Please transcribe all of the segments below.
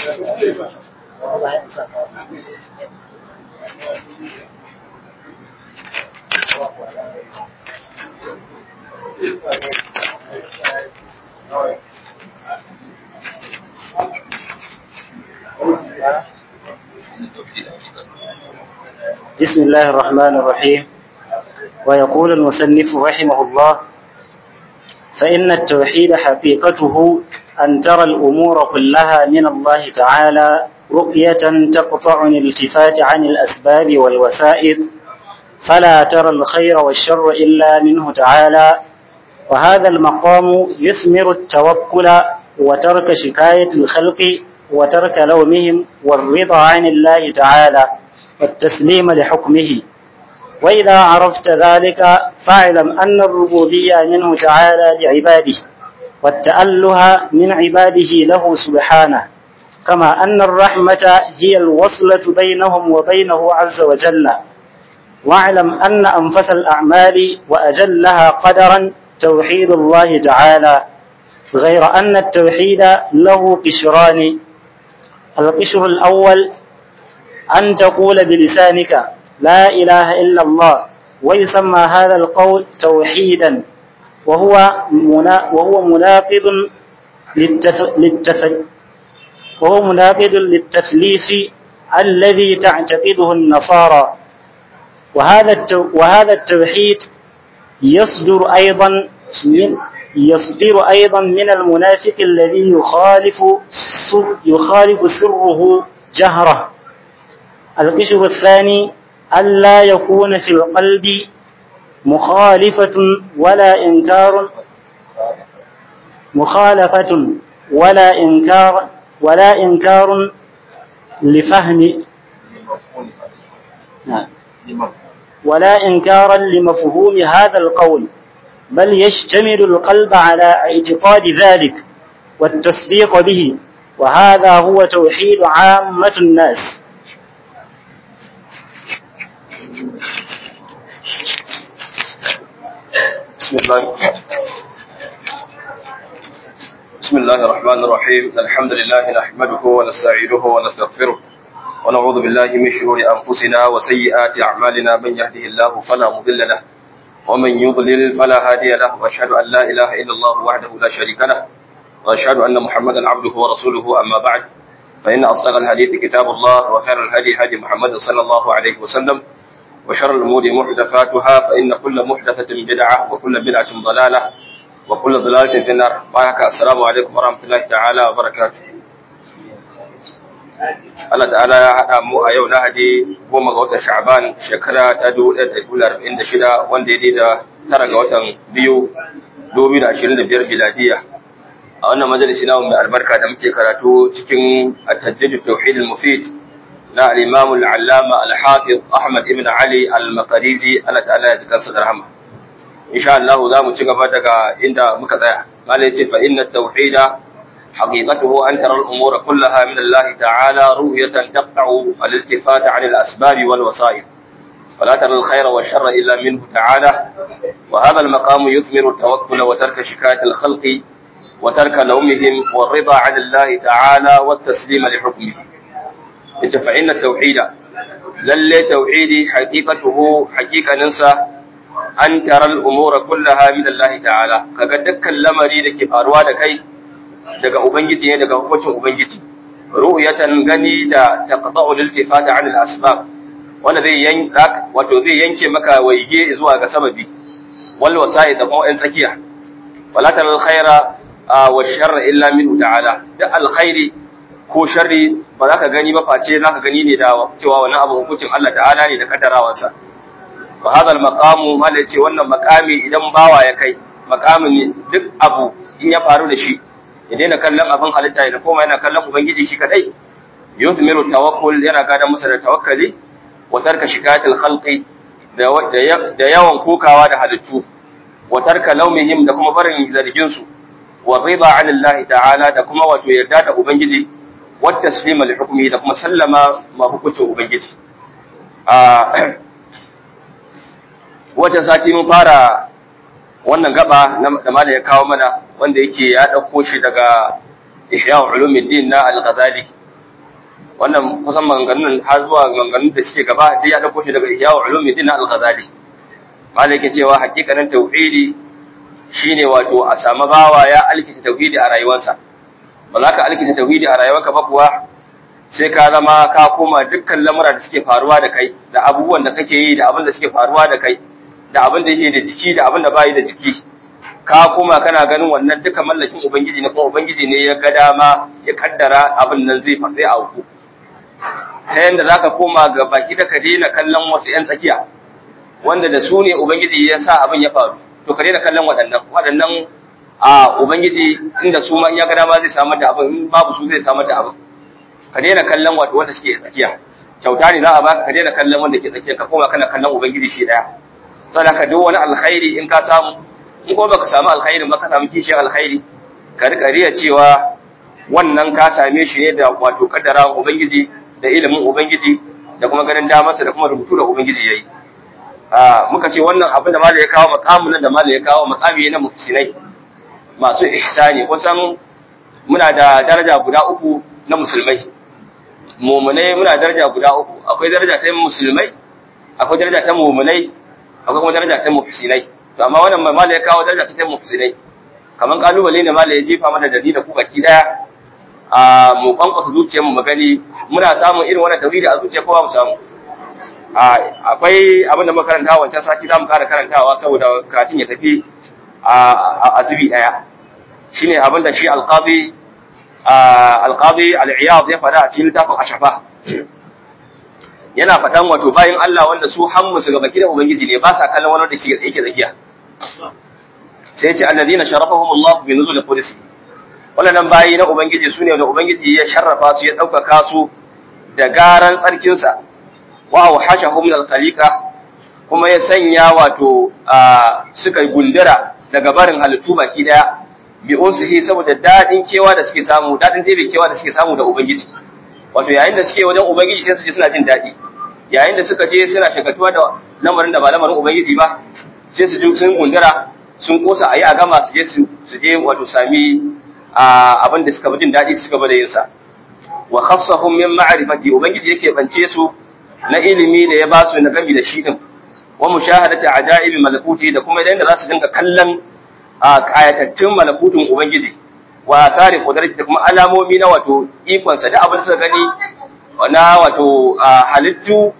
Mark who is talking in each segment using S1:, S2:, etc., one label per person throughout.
S1: بسم الله الرحمن الرحيم ويقول المصنف رحمه الله فإن التوحيد حقيقته أن ترى الأمور كلها من الله تعالى رؤية تقطع الالتفات عن الأسباب والوسائل فلا ترى الخير والشر إلا منه تعالى وهذا المقام يثمر التوكل وترك شكاية الخلق وترك لومهم والرضا عن الله تعالى والتسليم لحكمه وإذا عرفت ذلك فاعلم أن الربوبية منه تعالى لعباده والتأله من عباده له سبحانه كما أن الرحمة هي الوصلة بينهم وبينه عز وجل واعلم أن أنفس الأعمال وأجلها قدرا توحيد الله تعالى غير أن التوحيد له قشران القشر الأول أن تقول بلسانك لا إله إلا الله ويسمى هذا القول توحيدا وهو منا وهو مناقض للتث... للتث... وهو مناقض للتثليث الذي تعتقده النصارى وهذا التو... وهذا التوحيد يصدر أيضا من يصدر أيضا من المنافق الذي يخالف يخالف سره جهره القشر الثاني ألا يكون في القلب مخالفة ولا إنكار مخالفة ولا إنكار ولا إنكار لفهم ولا إنكارا لمفهوم هذا القول بل يشتمل القلب على اعتقاد ذلك والتصديق به وهذا هو توحيد عامة الناس
S2: بسم الله بسم الله الرحمن الرحيم الحمد لله نحمده ونستعينه ونستغفره ونعوذ بالله من شرور أنفسنا وسيئات أعمالنا من يهده الله فلا مضل له ومن يضلل فلا هادي له وأشهد أن لا إله إلا الله وحده لا شريك له وأشهد أن محمدا عبده ورسوله أما بعد فإن أصدق الحديث كتاب الله وخير الهدي هدي محمد صلى الله عليه وسلم وشر الأمور محدثاتها فإن كل محدثة بدعة وكل بدعة ضلالة وكل ضلالة في النار بارك السلام عليكم ورحمة الله تعالى وبركاته Allah ta'ala ya haɗa mu a yau Lahadi goma ga watan Sha'ban shekara ta 1446 wanda ya da tara ga watan biyu 2025 biladiya a wannan majalisi na mai albarka da muke karatu cikin at-tajrid tauhid al-mufid na al-imam al-allama al-hafiz Ahmad ibn Ali al-Maqrizi Allah ta'ala ya jikansa da rahama insha Allah za mu ci gaba daga inda muka tsaya malai ce fa inna tauhida حقيقته أن ترى الأمور كلها من الله تعالى رؤية تقطع الالتفات عن الأسباب والوسائل فلا ترى الخير والشر إلا منه تعالى وهذا المقام يثمر التوكل وترك شكاية الخلق وترك لومهم والرضا عن الله تعالى والتسليم لحكمه فإن التوحيد للي توحيدي حقيقته حقيقة ننسى أن ترى الأمور كلها من الله تعالى كقدك اللمري لكي فاروا لكي daga ubangiji ne daga hukuncin ubangiji ru'yatan gani da taqta'u liltifat 'an al-asbab wanda zai yanka wato zai yanke maka waige zuwa ga sababi wal wasa'id da kuma ɗan tsakiya wala taral khaira wa sharra illa minhu ta'ala da alkhairi ko sharri ba za ka gani ba face za ka gani ne da cewa wannan abu hukuncin Allah ta'ala ne da kaddarawansa wa hadha al-maqamu mala ce wannan maqami idan bawa ya kai maqamin duk abu in ya faru da shi ya daina kallon abin halitta ya koma yana kallon ubangiji shi kadai yuthmiru tawakkul yana gada masa da tawakkali wa tarka shikayatil khalqi da yawan kokawa da halittu wa tarka laumihim da kuma barin zargin su wa rida anillahi ta'ala da kuma wato yarda da ubangiji wa taslima li hukmihi da kuma sallama ma hukuncin ubangiji a wata sati mun fara wannan gaba da mala ya kawo mana wanda yake ya ɗauko shi daga ihya ulumuddin na al-ghazali wannan kusan maganganun har zuwa maganganun da suke gaba dai ya dauko shi daga Ihya Ulumuddin Al-Ghazali malai yake cewa hakikanin tauhidi shine wato a samu bawa ya alkita tauhidi a rayuwarsa ba za ka alkita tauhidi a rayuwarka ba kuwa sai ka zama ka koma dukkan lamura da suke faruwa da kai da abubuwan da kake yi da abin da suke faruwa da kai da abin da yake da jiki da abin da bayi da jiki ka koma kana ganin wannan duka mallakin ubangiji ne kuma ubangiji ne ya ga dama ya kaddara abin nan zai fa sai auku ta yanda zaka koma ga baki da ka daina kallon wasu yan tsakiya wanda da su ne ubangiji ya sa abin ya faru to ka daina kallon waɗannan waɗannan a ubangiji inda su ma ya ga dama zai samar da abin in babu su zai samar da abin ka daina kallon wato wanda suke tsakiya kyauta ne za a baka ka daina kallon wanda ke tsakiya ka koma kana kallon ubangiji shi daya sannan ka duk wani alkhairi in ka samu in ko baka samu alkhairin ba ka samu kishiyar alkhairi ka rika riya cewa wannan ka same shi ne da wato kaddara ubangiji da ilimin ubangiji da kuma ganin damarsa da kuma rubutu da ubangiji yayi a muka ce wannan abin da malai ya kawo makamin da malai ya kawo makami na muhsinai masu ihsani kusan muna da daraja guda uku na musulmai mumunai muna daraja guda uku akwai daraja ta musulmai akwai daraja ta mumunai akwai kuma daraja ta muhsinai to amma wannan mai malai ya kawo daraja ta muhsinai kaman kalubale ne malai ya jefa mana dalili da ku baki daya a mu kwankwasa zuciyar mu magani muna samun irin wannan tauhidi a zuciya kowa mu samu akwai abin da muka karanta wancan sati za mu kara karantawa saboda karatun ya tafi a zubi daya shine abin da shi alqabi alqabi al-iyad ya fada a cikin littafin ashafa yana fadan wato bayin Allah wanda su hammu su gaba da ubangiji ne ba sa kallon wani da shi yake tsakiya sai ya ce alladhina sharafahum Allah bi nuzul qudsi wannan bayi na ubangiji sune da ubangiji ya sharrafa su ya daukaka su da garan tsarkin sa wa awhashahum min al-khaliqa kuma ya sanya wato suka gundura daga barin halittu baki daya bi unsihi saboda dadin kewa da suke samu dadin dai kewa da suke samu da ubangiji wato yayin da suke wajen ubangiji sai su ji suna jin dadi yayin da suka je suna shagatuwa da lamarin da ba lamarin ubangiji ba sai su ji sun gundura sun kosa ayi a gama su je su je wato sami abin da suka fi jin dadi su gaba da yin sa wa khassahum min ma'rifati ubangiji yake bance su na ilimi da ya ba su na gami da shi din wa mushahadati ajaibi malakuti da kuma idan da za su dinga kallon a kayatattun malakutun ubangiji wa kare kudarci da kuma alamomi na wato ikonsa da abin da suka gani na wato halittu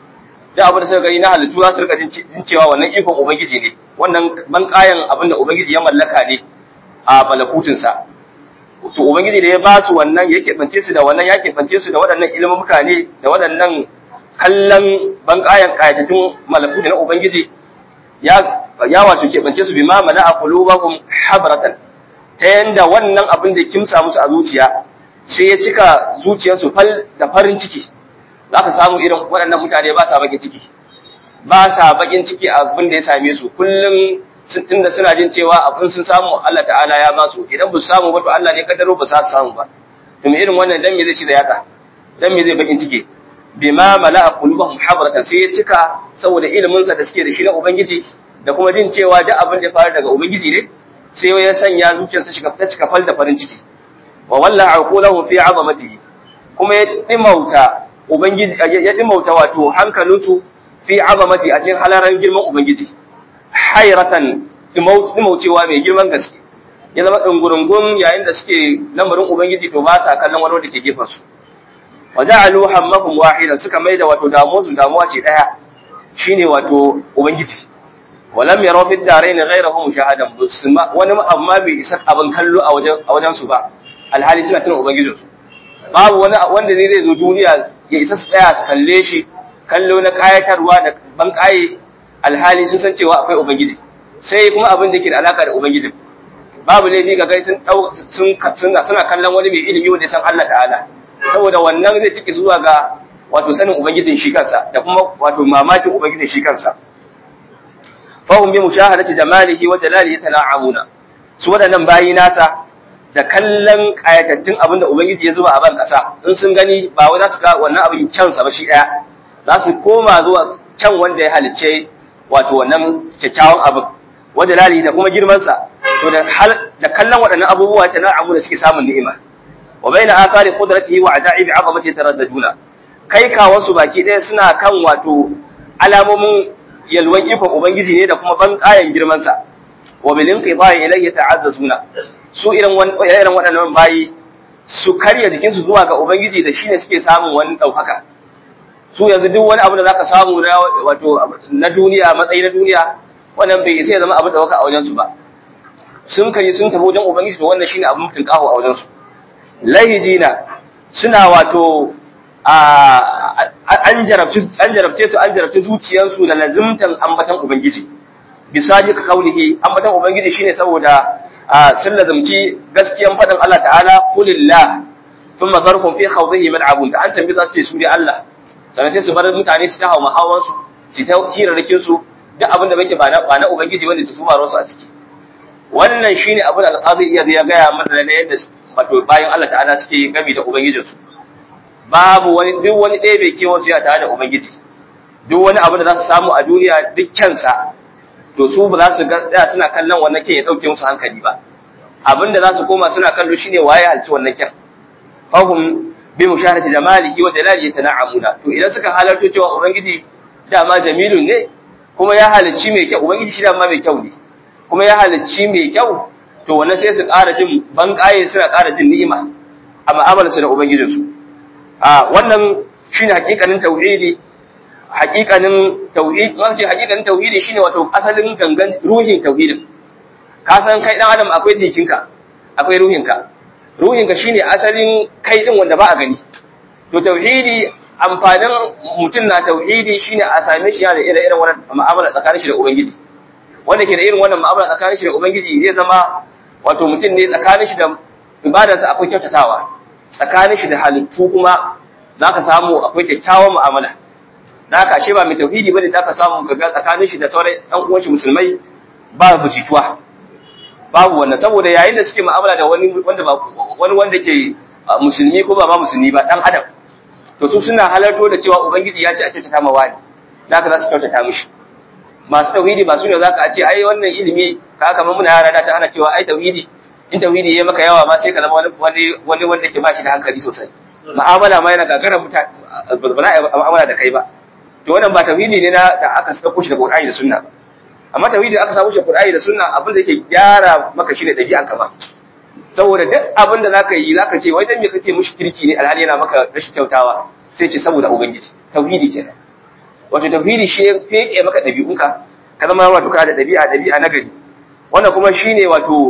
S2: da abin da suka gani na halittu za su rika jin cewa wannan ikon ubangiji ne wannan ban kayan abin da ubangiji ya mallaka ne a malakutunsa to ubangiji da ya ba su wannan ya keɓance su da wannan ya keɓance su da waɗannan ilimuka ne da waɗannan kallon ban kayan kayatattun malakutu na ubangiji ya ya wato keɓance su bima mana a qulubahum habratan ta yanda wannan abin da kimsa musu a zuciya sai ya cika zuciyarsu fal da farin ciki za ka samu irin waɗannan mutane ba sa bakin ciki ba sa bakin ciki abin da ya same su kullum tunda suna jin cewa abin sun samu Allah ta'ala ya ba su idan ba su samu ba to Allah ne kaddaro ba sa samu ba to irin wannan dan me zai ci da yaka dan me zai bakin ciki bima mala'a qulubahum habratan sai ya cika saboda ilimin sa da suke da shi na ubangiji da kuma jin cewa duk abin da ya faru daga ubangiji ne sai ya sanya zuciyarsa shiga ta cika fal da farin ciki wa walla aqulahu fi azamatihi kuma ya dimauta ubangiji ya dimauta wato hankalinsu fi azamati a cikin halaran girman ubangiji hayratan dimaucewa mai girman gaske ya zama dungurungun yayin da suke lamarin ubangiji to ba sa kallon wani wanda ke gefen su wa ja'alu hammahum wahida suka maida wato damuwa su damuwa ce daya shine wato ubangiji walam yaraw fi darain ghayrahu mushahadan wani amma bai isa abin kallo a wajen a wajen su ba alhali suna tuna ubangijin su babu wani wanda zai zai zo duniya ya isa su tsaya su kalle shi kallo na kayatarwa da ban kaye alhali sun san cewa akwai ubangiji sai kuma abin da yake da alaka da ubangijin babu laifi ga gai sun sun suna kallon wani mai ilimi wanda ya san Allah ta'ala saboda wannan zai ciki zuwa ga wato sanin ubangijin shi kansa da kuma wato mamakin ubangijin shi kansa fahum bi mushahadati jamalihi wa jalalihi yatana'amuna su wadannan bayi nasa da kallon kayatattun abin da ubangiji ya zuba a ban kasa in sun gani ba wai za su ga wannan abin kyansa ba shi daya za su koma zuwa kyan wanda ya halicce wato wannan kyakkyawan abin wa jalalihi da kuma girman sa to da da kallon waɗannan abubuwa yatana'amuna suke samun ni'ima wa baina athari qudratihi wa ajaibi 'azamati taraddaduna kai ka wasu baki ɗaya suna kan wato alamomin yalwan ikon ubangiji ne da kuma ban kayan girman sa wa bil inqidai ilayhi ta'azzazuna su irin irin waɗannan bayi su karya jikinsu zuwa ga ubangiji da shine suke samun wani ɗaukaka su yanzu duk wani abu da zaka samu na wato na duniya matsayi na duniya wannan bai sai zama abin ɗaukaka a wajen su ba sun kai sun tafi wajen ubangiji to wannan shine abin mutun kaho a wajen su lahijina suna wato an jarabce an jarabce su an jarabce zuciyarsu da lazimtan ambatan ubangiji bisaji ka kaulihi ambatan ubangiji shine saboda sun lazimci gaskiyan fadin Allah ta'ala kulillah thumma zarhum fi khawdihi mal'abun da an tambi za su ce su dai Allah sannan sai su bar mutane su ta hawa hawan su su ta hirarrakin su duk abin da bai ba na ba na ubangiji wanda su ba su a ciki wannan shine abin da alqazi iya ya gaya mana da yadda wato bayan Allah ta'ala suke gami da ubangijinsu babu wani duk wani ɗaya bai kewa su ya tare da ubangiji duk wani abu da za su samu a duniya dukkansa to su ba za su ga suna kallon wannan kyan ya ɗauke musu hankali ba abin da za su koma suna kallo shine waye halci wannan kyan fahum bi musharati jamalihi wa jalalihi tana'amuna to idan suka halarto cewa ubangiji dama jamilun ne kuma ya halicci mai kyau ubangiji shi dama mai kyau ne kuma ya halicci mai kyau to wannan sai su ƙara jin banƙaye suna ƙara jin ni'ima a mu'amalarsu da ubangijinsu a wannan shine hakikanin tauhidi hakikanin tauhid wace hakikanin tauhidi shine wato asalin gangan ruhin tauhidin ka san kai dan adam akwai jikinka akwai ruhinka ruhinka shine asalin kai din wanda ba a gani to tauhidi amfanin mutum na tauhidi shine a same shi yana da irin irin wannan mu'amala tsakanin shi da ubangiji wanda ke da irin wannan mu'amala tsakanin shi da ubangiji zai zama wato mutum ne tsakanin shi da ibadarsa akwai kyautatawa tsakanin shi da halittu kuma za ka samu akwai kyakkyawan mu'amala da haka ashe ba mai tauhidi bane da ka samu kaga tsakanin shi da sauran ɗan uwan shi musulmai ba bujituwa babu wannan saboda yayin da suke mu'amala da wani wanda ba wani wanda ke musulmi ko ba ma musulmi ba dan adam to su suna halarto da cewa ubangiji ya ci a kyautata ma wani da haka za su kyautata mishi masu tauhidi ba su ne za ka ce ai wannan ilimi ka kamar muna yara da ta ana cewa ai tauhidi in tauhidi ya maka yawa ma sai ka zama wani wani wanda ke ba shi da hankali sosai mu'amala ma yana gagarar mutane ba za a yi mu'amala da kai ba to wannan ba tauhidi ne na da aka saka shi da Qur'ani da Sunna ba amma tauhidi da aka samu shi Qur'ani da Sunna abin da yake gyara maka shi ne dabi'an ka ba saboda duk abin da zaka yi zaka ce wai dan me kake mushi kirki ne alhali yana maka rashin kyautawa sai ce saboda ubangiji tauhidi kenan wato tauhidi shi ya feke maka dabi'unka ka zama wato ka da dabi'a dabi'a na gari wannan kuma shine wato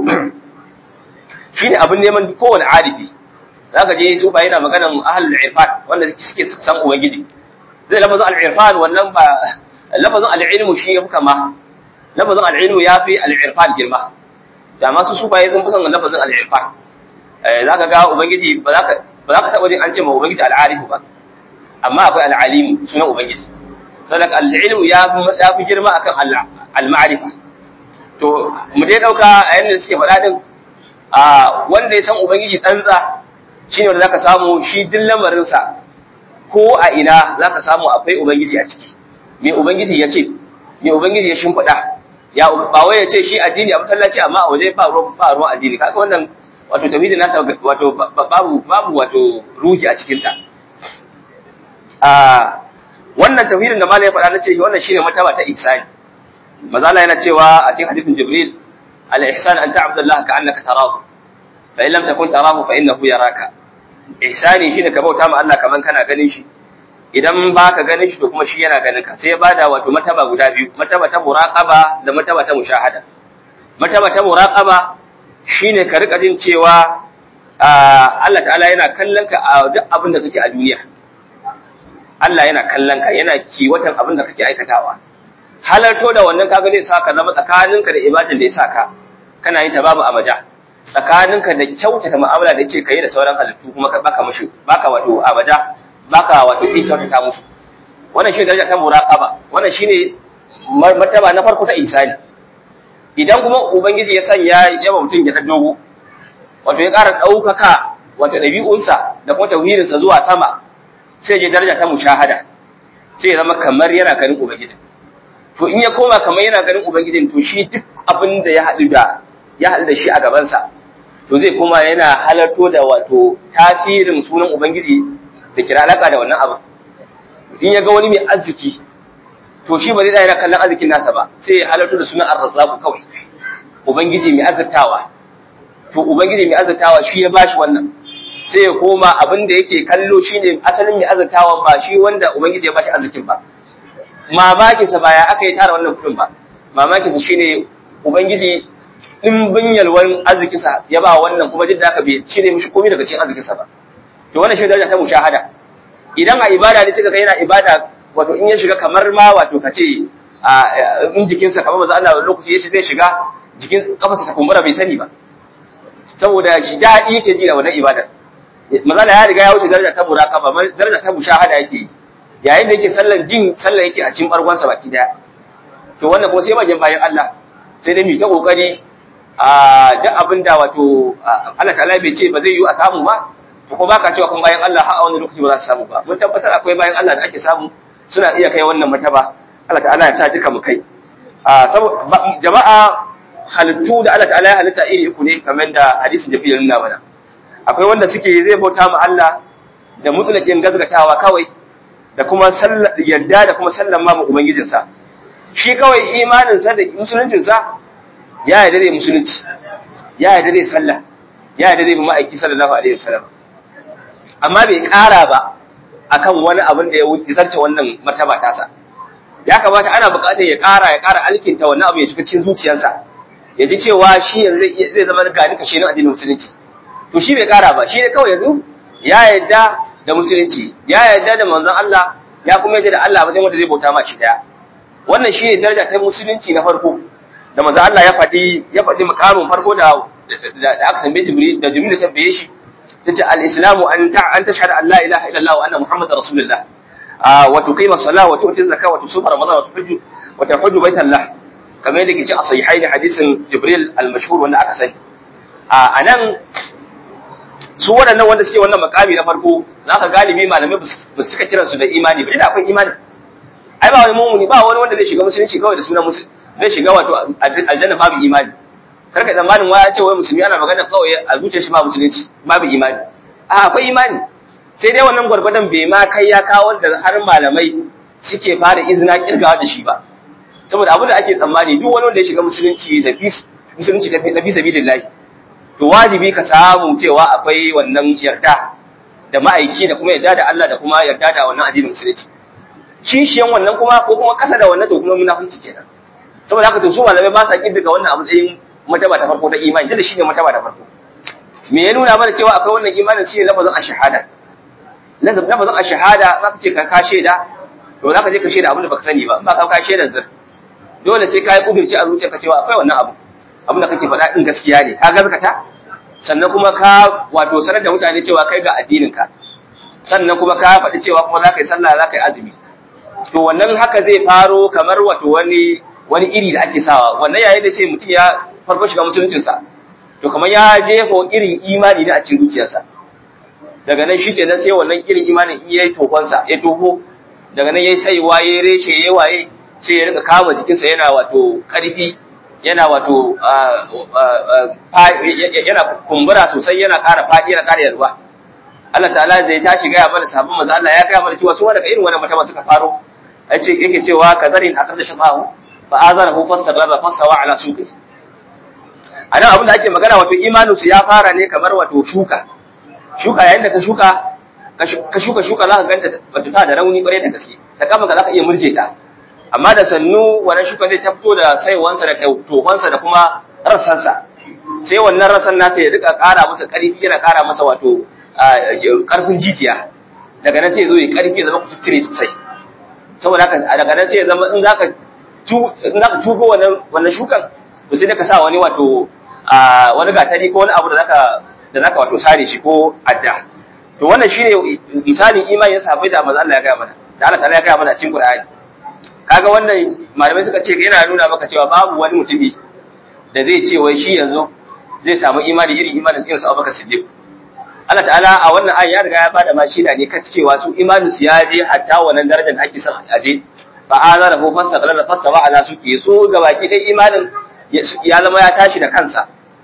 S2: shine abin neman kowane arifi zaka je su ba yana maganan ahlul irfan wanda suke san ubangiji zai lafazin al-irfan wannan ba lafazin al-ilmu shi ya fuka ma lafazin al-ilmu ya fi al-irfan girma da masu su ba sun fi son lafazin al-irfan zaka ga ubangiji ba za ka ba za ka taba jin an ce ma ubangiji al-arifu ba amma akwai al-alimu sunan ubangiji sadak al-ilmu ya fi girma akan al-ma'rifa to mu dai dauka a yanda suke faɗa din a wanda ya san ubangiji tsantsa shine wanda zaka samu shi duk lamarin sa ko a ina zaka samu akwai ubangiji a ciki me ubangiji ya ce me ubangiji ya shimfiɗa ya ba wai ya ce shi addini a masallaci amma a waje ba ruwan ba ruwan addini kaga wannan wato tauhidi nasa wato babu babu wato ruhi a cikin ta a wannan tauhidin da malai ya faɗa na ce wannan shine mataba ta ihsani mazala yana cewa a cikin hadithin jibril al-ihsan an ta'budu Allah ka'annaka tarahu fa in lam takun tarahu fa innahu yaraka ihsani shine ka bauta ma Allah kaman kana ganin shi idan baka ganin shi to kuma shi yana ganin ka sai ya bada wato mataba guda biyu mataba ta muraqaba da mataba ta mushahada mataba ta muraqaba shine ka rika jin cewa Allah ta'ala yana kallon ka a duk abin da kake a duniya Allah yana kallon ka yana kiwatan abin da kake aikatawa halarto da wannan kaga zai saka zama tsakaninka da ibadin da ya saka kana yin ta babu amaja tsakaninka da kyautata mu'amala da yake kai da sauran halittu kuma ka baka mushi baka wato amaja baka wato kin kyautata musu wannan shi daraja ta muraqaba wannan shine martaba na farko ta isani idan kuma ubangiji ya sanya yawa mutum ya dogo wato ya ƙara ɗaukaka wato ɗabi'unsa da kuma tauhidinsa zuwa sama sai ya daraja ta mushahada sai ya zama kamar yana ganin ubangiji to in ya koma kamar yana ganin ubangijin to shi duk abin da ya haɗu da ya haɗu da shi a gabansa to zai kuma yana halarto da wato tasirin sunan ubangiji da kira alaka da wannan abu in ya ga wani mai arziki to shi ba zai tsaya yana kallon arzikin nasa ba sai ya halarto da sunan arzaku kawai ubangiji mai arzikawa to ubangiji mai arzikawa shi ya bashi wannan sai ya koma abin da yake kallo shine asalin mai arzikawa ba shi wanda ubangiji ya bashi arzikin ba mamakinsa ba ya aka yi tara wannan kudin ba mamakinsa shine ubangiji ɗimbin yalwan arzikinsa ya ba wannan kuma duk da aka bai cire mishi komai daga cikin arzikinsa ba to wannan shi daraja ta mushahada idan a ibada ne suka ga yana ibada wato in ya shiga kamar ma wato kace a in jikinsa kamar maza Allah lokaci ya zai shiga jikin kafarsa ta kumbura bai sani ba saboda shi daɗi yake ji da wannan ibada maza ya riga ya wuce daraja ta muraqaba daraja ta mushahada yake yi yayin da yake sallan jin sallan yake a cikin bargonsa baki daya to wannan kuma sai bayan bayan Allah sai dai mu ta kokari a duk abin da wato Allah ta'ala bai ce ba zai yi a samu ba to ko baka cewa kun bayan Allah har a wani lokaci ba za su samu ba mun tabbatar akwai bayan Allah da ake samu suna iya kai wannan martaba Allah ta'ala ya sa duka mu kai a jama'a halittu da Allah ta'ala ya halitta iri uku ne kamar da hadisin da fiye nuna mana akwai wanda suke zai bauta ma Allah da mutlaqin gazgatawa kawai da kuma yadda da kuma sallama ma ubangijinsa shi kawai imaninsa da musuluncinsa ya yarda da musulunci ya yarda da sallah ya yarda da ma'aiki sallallahu alaihi wasallam amma bai ƙara ba akan wani abin da ya zarce wannan martaba tasa ya kamata ana buƙatar ya ƙara ya ƙara alkinta wannan abu ya shiga cikin zuciyarsa ya ji cewa shi yanzu zai zama ga duka shi na addinin musulunci to shi bai ƙara ba shi ne kawai yanzu ya yarda da musulunci ya yarda da manzon Allah ya kuma yarda da Allah wajen wanda zai bauta ma shi daya wannan shi ne daraja ta musulunci na farko da manzon Allah ya faɗi ya faɗi mukamin farko da da aka tambaye Jibril da Jibril ya tambaye shi yace al-islamu an ta an tashhadu an la ilaha illallah wa anna muhammadar rasulullah wa tuqima as-salah wa tu'ti az-zakah wa tusuma ramadan wa tuhajju wa tahujju baitallah kamar yadda ke ci a sahihain hadisin Jibril al-mashhur wanda aka sani a nan su waɗannan wanda suke wannan makami na farko za ka galibi malamai ba su suka kiransu da imani ba ina akwai imani ai ba wani mumuni ba wani wanda zai shiga musulunci kawai da sunan musulunci zai shiga wato aljanna babu imani kar ka tsammanin waya ce wai musulmi ana magana kawai a zuciyar shi ba musulunci babu imani a akwai imani sai dai wannan gwargwadon bai ma kai ya kawo da har malamai suke fara izina kirgawa da shi ba saboda abin da ake tsammani duk wani wanda ya shiga musulunci da musulunci na fi sabilillahi to wajibi ka samu cewa akwai wannan yarda da ma'aiki da kuma yarda da Allah da kuma yarda da wannan addinin musulunci kishiyan wannan kuma ko kuma kasa da wannan to kuma munafunci kenan saboda haka to su malamai ba sa kiddiga wannan abu tsayin mataba ta farko ta imani da shine mataba ta farko me ya nuna mana cewa akwai wannan imanin shine lafazin ashhada lafazin ashhada zaka ce ka ka sheda to zaka je ka sheda abin da baka sani ba ba ka ka sheda zir dole sai ka yi kudirci a zuciyarka cewa akwai wannan abu abin da kake faɗa din gaskiya ne ka gaskata sannan kuma ka wato sanar da mutane cewa kai ga addininka sannan kuma ka faɗi cewa kuma za ka yi sallah za ka yi azumi to wannan haka zai faro kamar wato wani wani iri da ake sawa wannan yayin da ce mutum ya farko shiga musuluncinsa to kamar ya jefa irin imani ne a cikin zuciyarsa daga nan shi kenan sai wannan irin imanin in yayi tokonsa ya toho daga nan yayi saiwa yayi reshe yayi waye sai ya rika kama jikinsa yana wato karfi yana wato yana kumbura sosai yana ƙara faɗi yana ƙara yarwa Allah ta'ala zai tashi gaya mana sabon maza Allah ya gaya mana cewa su wanda irin wannan mutum suka faro yace yake cewa kazarin akar da shafahu fa azara hu fastabara fasawa ala suqi anan abin da ake magana wato imanu su ya fara ne kamar wato shuka shuka yayin da ka shuka ka shuka shuka za ka ganta bata ta da rauni kwarai da gaske da kafa ka za ka iya murje ta amma da sannu wannan shuka zai ta fito da saiwansa da tohonsa da kuma rassansa sai wannan rassan nasa ya rika ƙara masa ƙarfi yana ƙara masa wato ƙarfin jijiya daga nan sai ya zo ya ƙarfi ya zama ku cire sosai saboda haka daga nan sai ya zama in zaka in zaka tuko wannan wannan shukan to sai ka sa wani wato wani gatari ko wani abu da zaka da zaka wato sare shi ko adda to wannan shine misalin imanin sahabbai da manzo Allah ya ga mana da Allah ta'ala ya ga mana cikin Qur'ani kaga wannan malamai suka ce yana nuna maka cewa babu wani mutumi da zai ce wai shi yanzu zai samu imani irin imanin irin sa Abubakar Siddiq Allah ta'ala a wannan ayi ya riga ya bada ma shi ne kan cewa su imanin su ya je hatta wannan darajar da ake son a je fa azara hu fastaqala fastawa ala suki su gabaki dai imanin ya zama ya tashi da kansa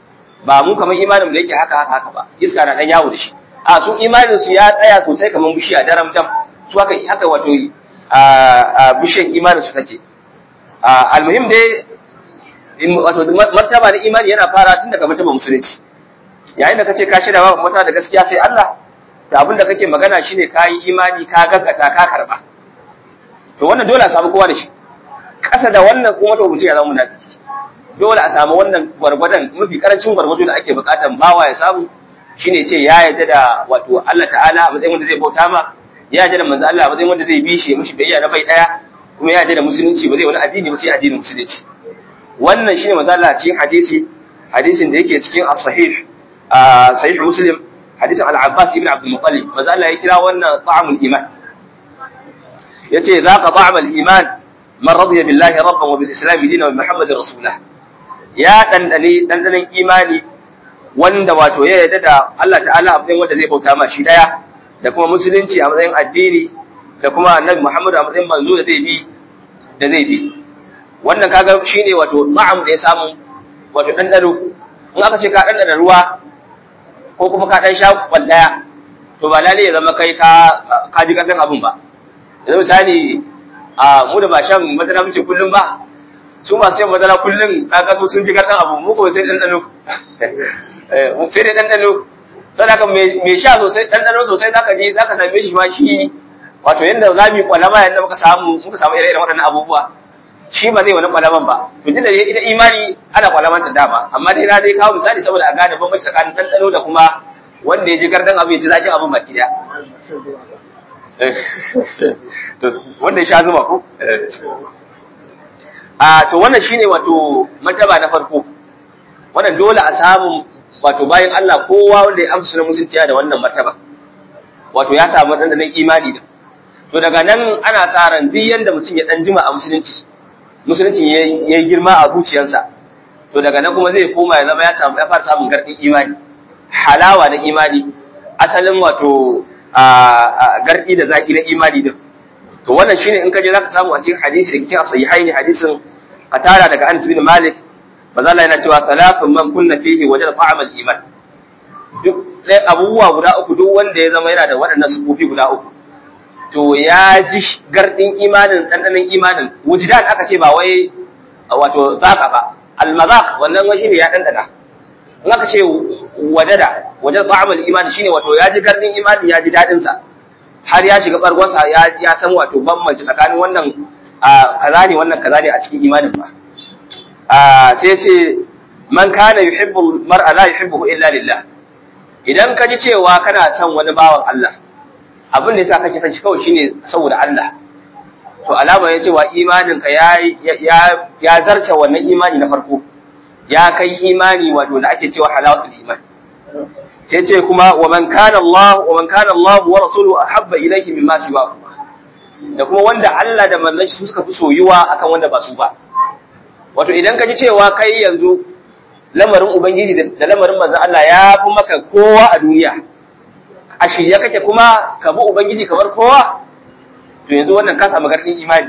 S2: ba mu kamar imanin da yake haka haka haka ba iska na dan yawo da shi a su imanin su ya tsaya sosai kamar bishiya daram dam su haka haka wato a bishiyan imanin su take almuhim dai wato martaba na imani yana fara tun daga martaba musulunci yayin da kace ka shirya ba mata da gaskiya sai Allah da abin da kake magana shine ka yi imani ka gaskata ka karba to wannan dole a samu kowa da shi kasa da wannan kuma to mutum ya zama munafiki dole a samu wannan gwargwadon mafi karancin gwargwado da ake bukatan bawa ya samu shine ce ya yarda da wato Allah ta'ala a matsayin wanda zai bauta ma ya yarda da manzo Allah a matsayin wanda zai bi shi ya mishi biyayya na bai daya kuma ya yarda da musulunci ba zai wani addini ba sai addinin musulunci wannan shine manzo Allah cikin hadisi hadisin da yake cikin as-sahih sahih muslim hadisin al-abbas ibn abdul muttalib manzo Allah ya kira wannan ta'amul iman yace zaqa ta'amul iman man radiya billahi rabban wa bil islam dinan wa muhammadin rasulah ya dandane dandanan imani wanda wato ya yarda da Allah ta'ala a matsayin wanda zai bauta ma shi daya da kuma musulunci a matsayin addini da kuma annabi Muhammad a matsayin manzo da zai bi da zai bi wannan kaga shine wato ma'am da ya samu wato dandano in aka ce ka dandana ruwa ko kuma ka dan sha kwallaya to ba lalle ya zama kai ka ka ji karfin abun ba yanzu misali a mu da ba shan madara muke kullum ba su masu yin madara kullum kaga su sun ji karfin abu mu ko sai dandano sai dai ɗanɗano sadaka mai sha sosai ɗanɗano sosai zaka je zaka same shi ma shi wato yanda za mu yi kwalama yanda muka samu muka samu ire-iren waɗannan abubuwa shi ba zai wani kwalaman ba to da ita imani ana kwalaman ta dama amma dai na dai kawo misali saboda a gane bambanci tsakanin ɗanɗano da kuma wanda ya ji gardan abu ya ji zaƙin abin baki ɗaya wanda ya sha zuma ko a to wannan shine wato martaba na farko wannan dole a samu wato bayan Allah kowa wanda ya amsa sunan musulunci da wannan martaba wato ya samu dandanan imani da to daga nan ana sa ran duk yanda mutum ya dan jima a musulunci musulunci ya yi girma a zuciyarsa to daga nan kuma zai koma ya zama ya samu ya fara samun gardin imani halawa na imani asalin wato a gardi da zaki na imani din to wannan shine in ka je zaka samu a cikin hadisi da cikin sahihaini hadisin qatara daga Anas bin Malik maza Allah yana cewa talafin man kunna fihi wajen fa'amal iman duk ɗaya abubuwa guda uku duk wanda ya zama yana da waɗannan sufofi guda uku to ya ji gardin imanin ɗanɗanon imanin wujidan aka ce ba wai wato zaka ba almazaq wannan wani ne ya ɗanɗana in aka ce wajada wajen fa'amal iman shine wato ya ji gardin imanin ya ji daɗin sa har ya shiga bargonsa ya ya san wato bambanci tsakanin wannan kaza ne wannan kaza ne a cikin imanin ba sai ce man kana yuhibbu mar'a la yuhibbuhu illa lillah idan ka ji cewa kana son wani bawan Allah abin da yasa kake son shi kawai shine saboda Allah to alama ya cewa imanin ka ya ya ya zarce wannan imani na farko ya kai imani wato da ake cewa halawatul iman sai ce kuma wa man kana Allah wa man kana Allah wa rasuluhu ahabba ilayhi mimma siwa da kuma wanda Allah da manzon shi suka fi soyuwa akan wanda ba su ba wato idan ka ji cewa kai yanzu lamarin ubangiji da lamarin manzon Allah ya fi maka kowa a duniya a shirye kake kuma ka bi ubangiji kamar kowa to yanzu wannan ka samu garɗin imani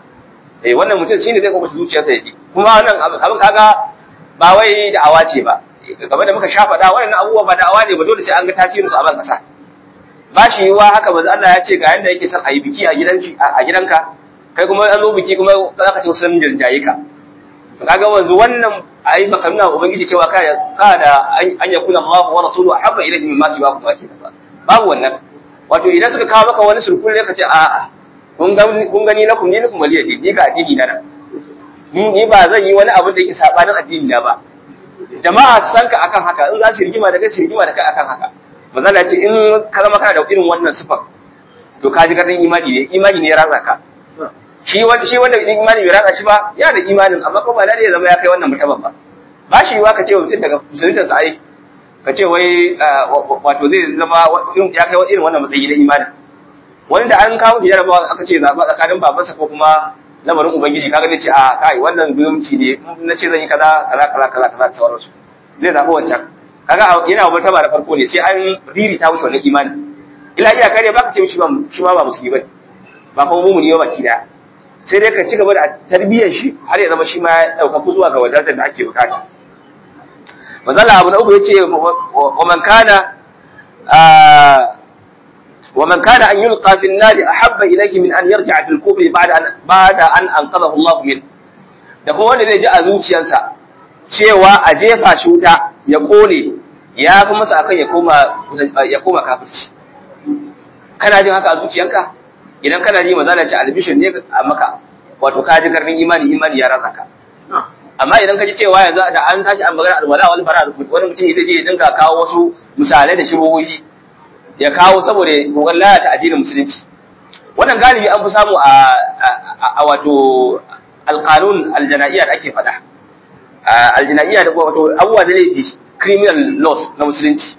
S2: eh wannan mutum shine zai kuma zuciyarsa yaji kuma wannan abin kaga ba wai da'awa ce ba game da muka sha faɗa wannan abubuwa ba da'awa ne ba dole sai an ga tasirin su a ban kasa ba shi yiwa haka manzo Allah ya ce ga yanda yake son a yi biki a gidanki a gidanka kai kuma an zo biki kuma za ka ce sun jirjaye ka kaga wanzu wannan ayi maka nuna ubangiji cewa ka ka da an yakuna Allah wa rasuluhu habba ilayhi mimma siwa kuma ke ba babu wannan wato idan suka kawo maka wani sulkul ne ka ce a'a kun ga kun gani lakum dinakum waliya din ni ga addini na ni ba zan yi wani abu da yake sabanin addini na ba jama'a su san ka akan haka in za su rigima da kai su rigima da kai akan haka manzo ce in ka zama kana da irin wannan sifar to ka ji garin imani ne imani ne ya ratsa ka shi wanda shi wanda imani bai ratsa shi ba ya da imanin amma ko ba lalle ya zama ya kai wannan mutumin ba ba shi yiwa ka ce mutum daga musulunta sa ai ka ce wai wato zai zama ya kai irin wannan matsayi na imanin wani da an kawo jarabawa aka ce zaɓa tsakanin babansa ko kuma lamarin ubangiji kaga zai ce a kai wannan zumunci ne na ce zan yi kaza kaza kaza kaza kaza da sauransu zai zaɓi wancan kaga yana wa martaba da farko ne sai an riri ta wuce wannan imani ila iya kare baka ce shi ba shi ma ba musulmi bane ba kuma mumuni ba baki daya sai dai ka ci gaba da tarbiyyar shi har ya zama shi ma ya ɗaukaku zuwa ga wadatar da ake bukata manzala abu na uku yace wa man kana wa man kana an yulqa fi an-nar ahabba ilayhi min an yarji'a fil kufri ba'da an ba'da an anqadahu Allah min da kuma wanda zai ji a zuciyarsa cewa a jefa shi wuta ya kone ya fi masa akan ya koma ya koma kafirci kana jin haka a zuciyanka idan kana ji manzala ce albishir ne a maka wato ka ji karfin imani imani ya rasa ka amma idan ka ji cewa yanzu da an tashi an magana alwala wani fara wani mutum zai je ya dinga kawo wasu misalai da shibohohi ya kawo saboda kokarin lalata addinin musulunci wannan galibi an fi samu a a wato alqanun aljanaiya da ake faɗa aljanaiya da wato abubuwa da laifi criminal laws na musulunci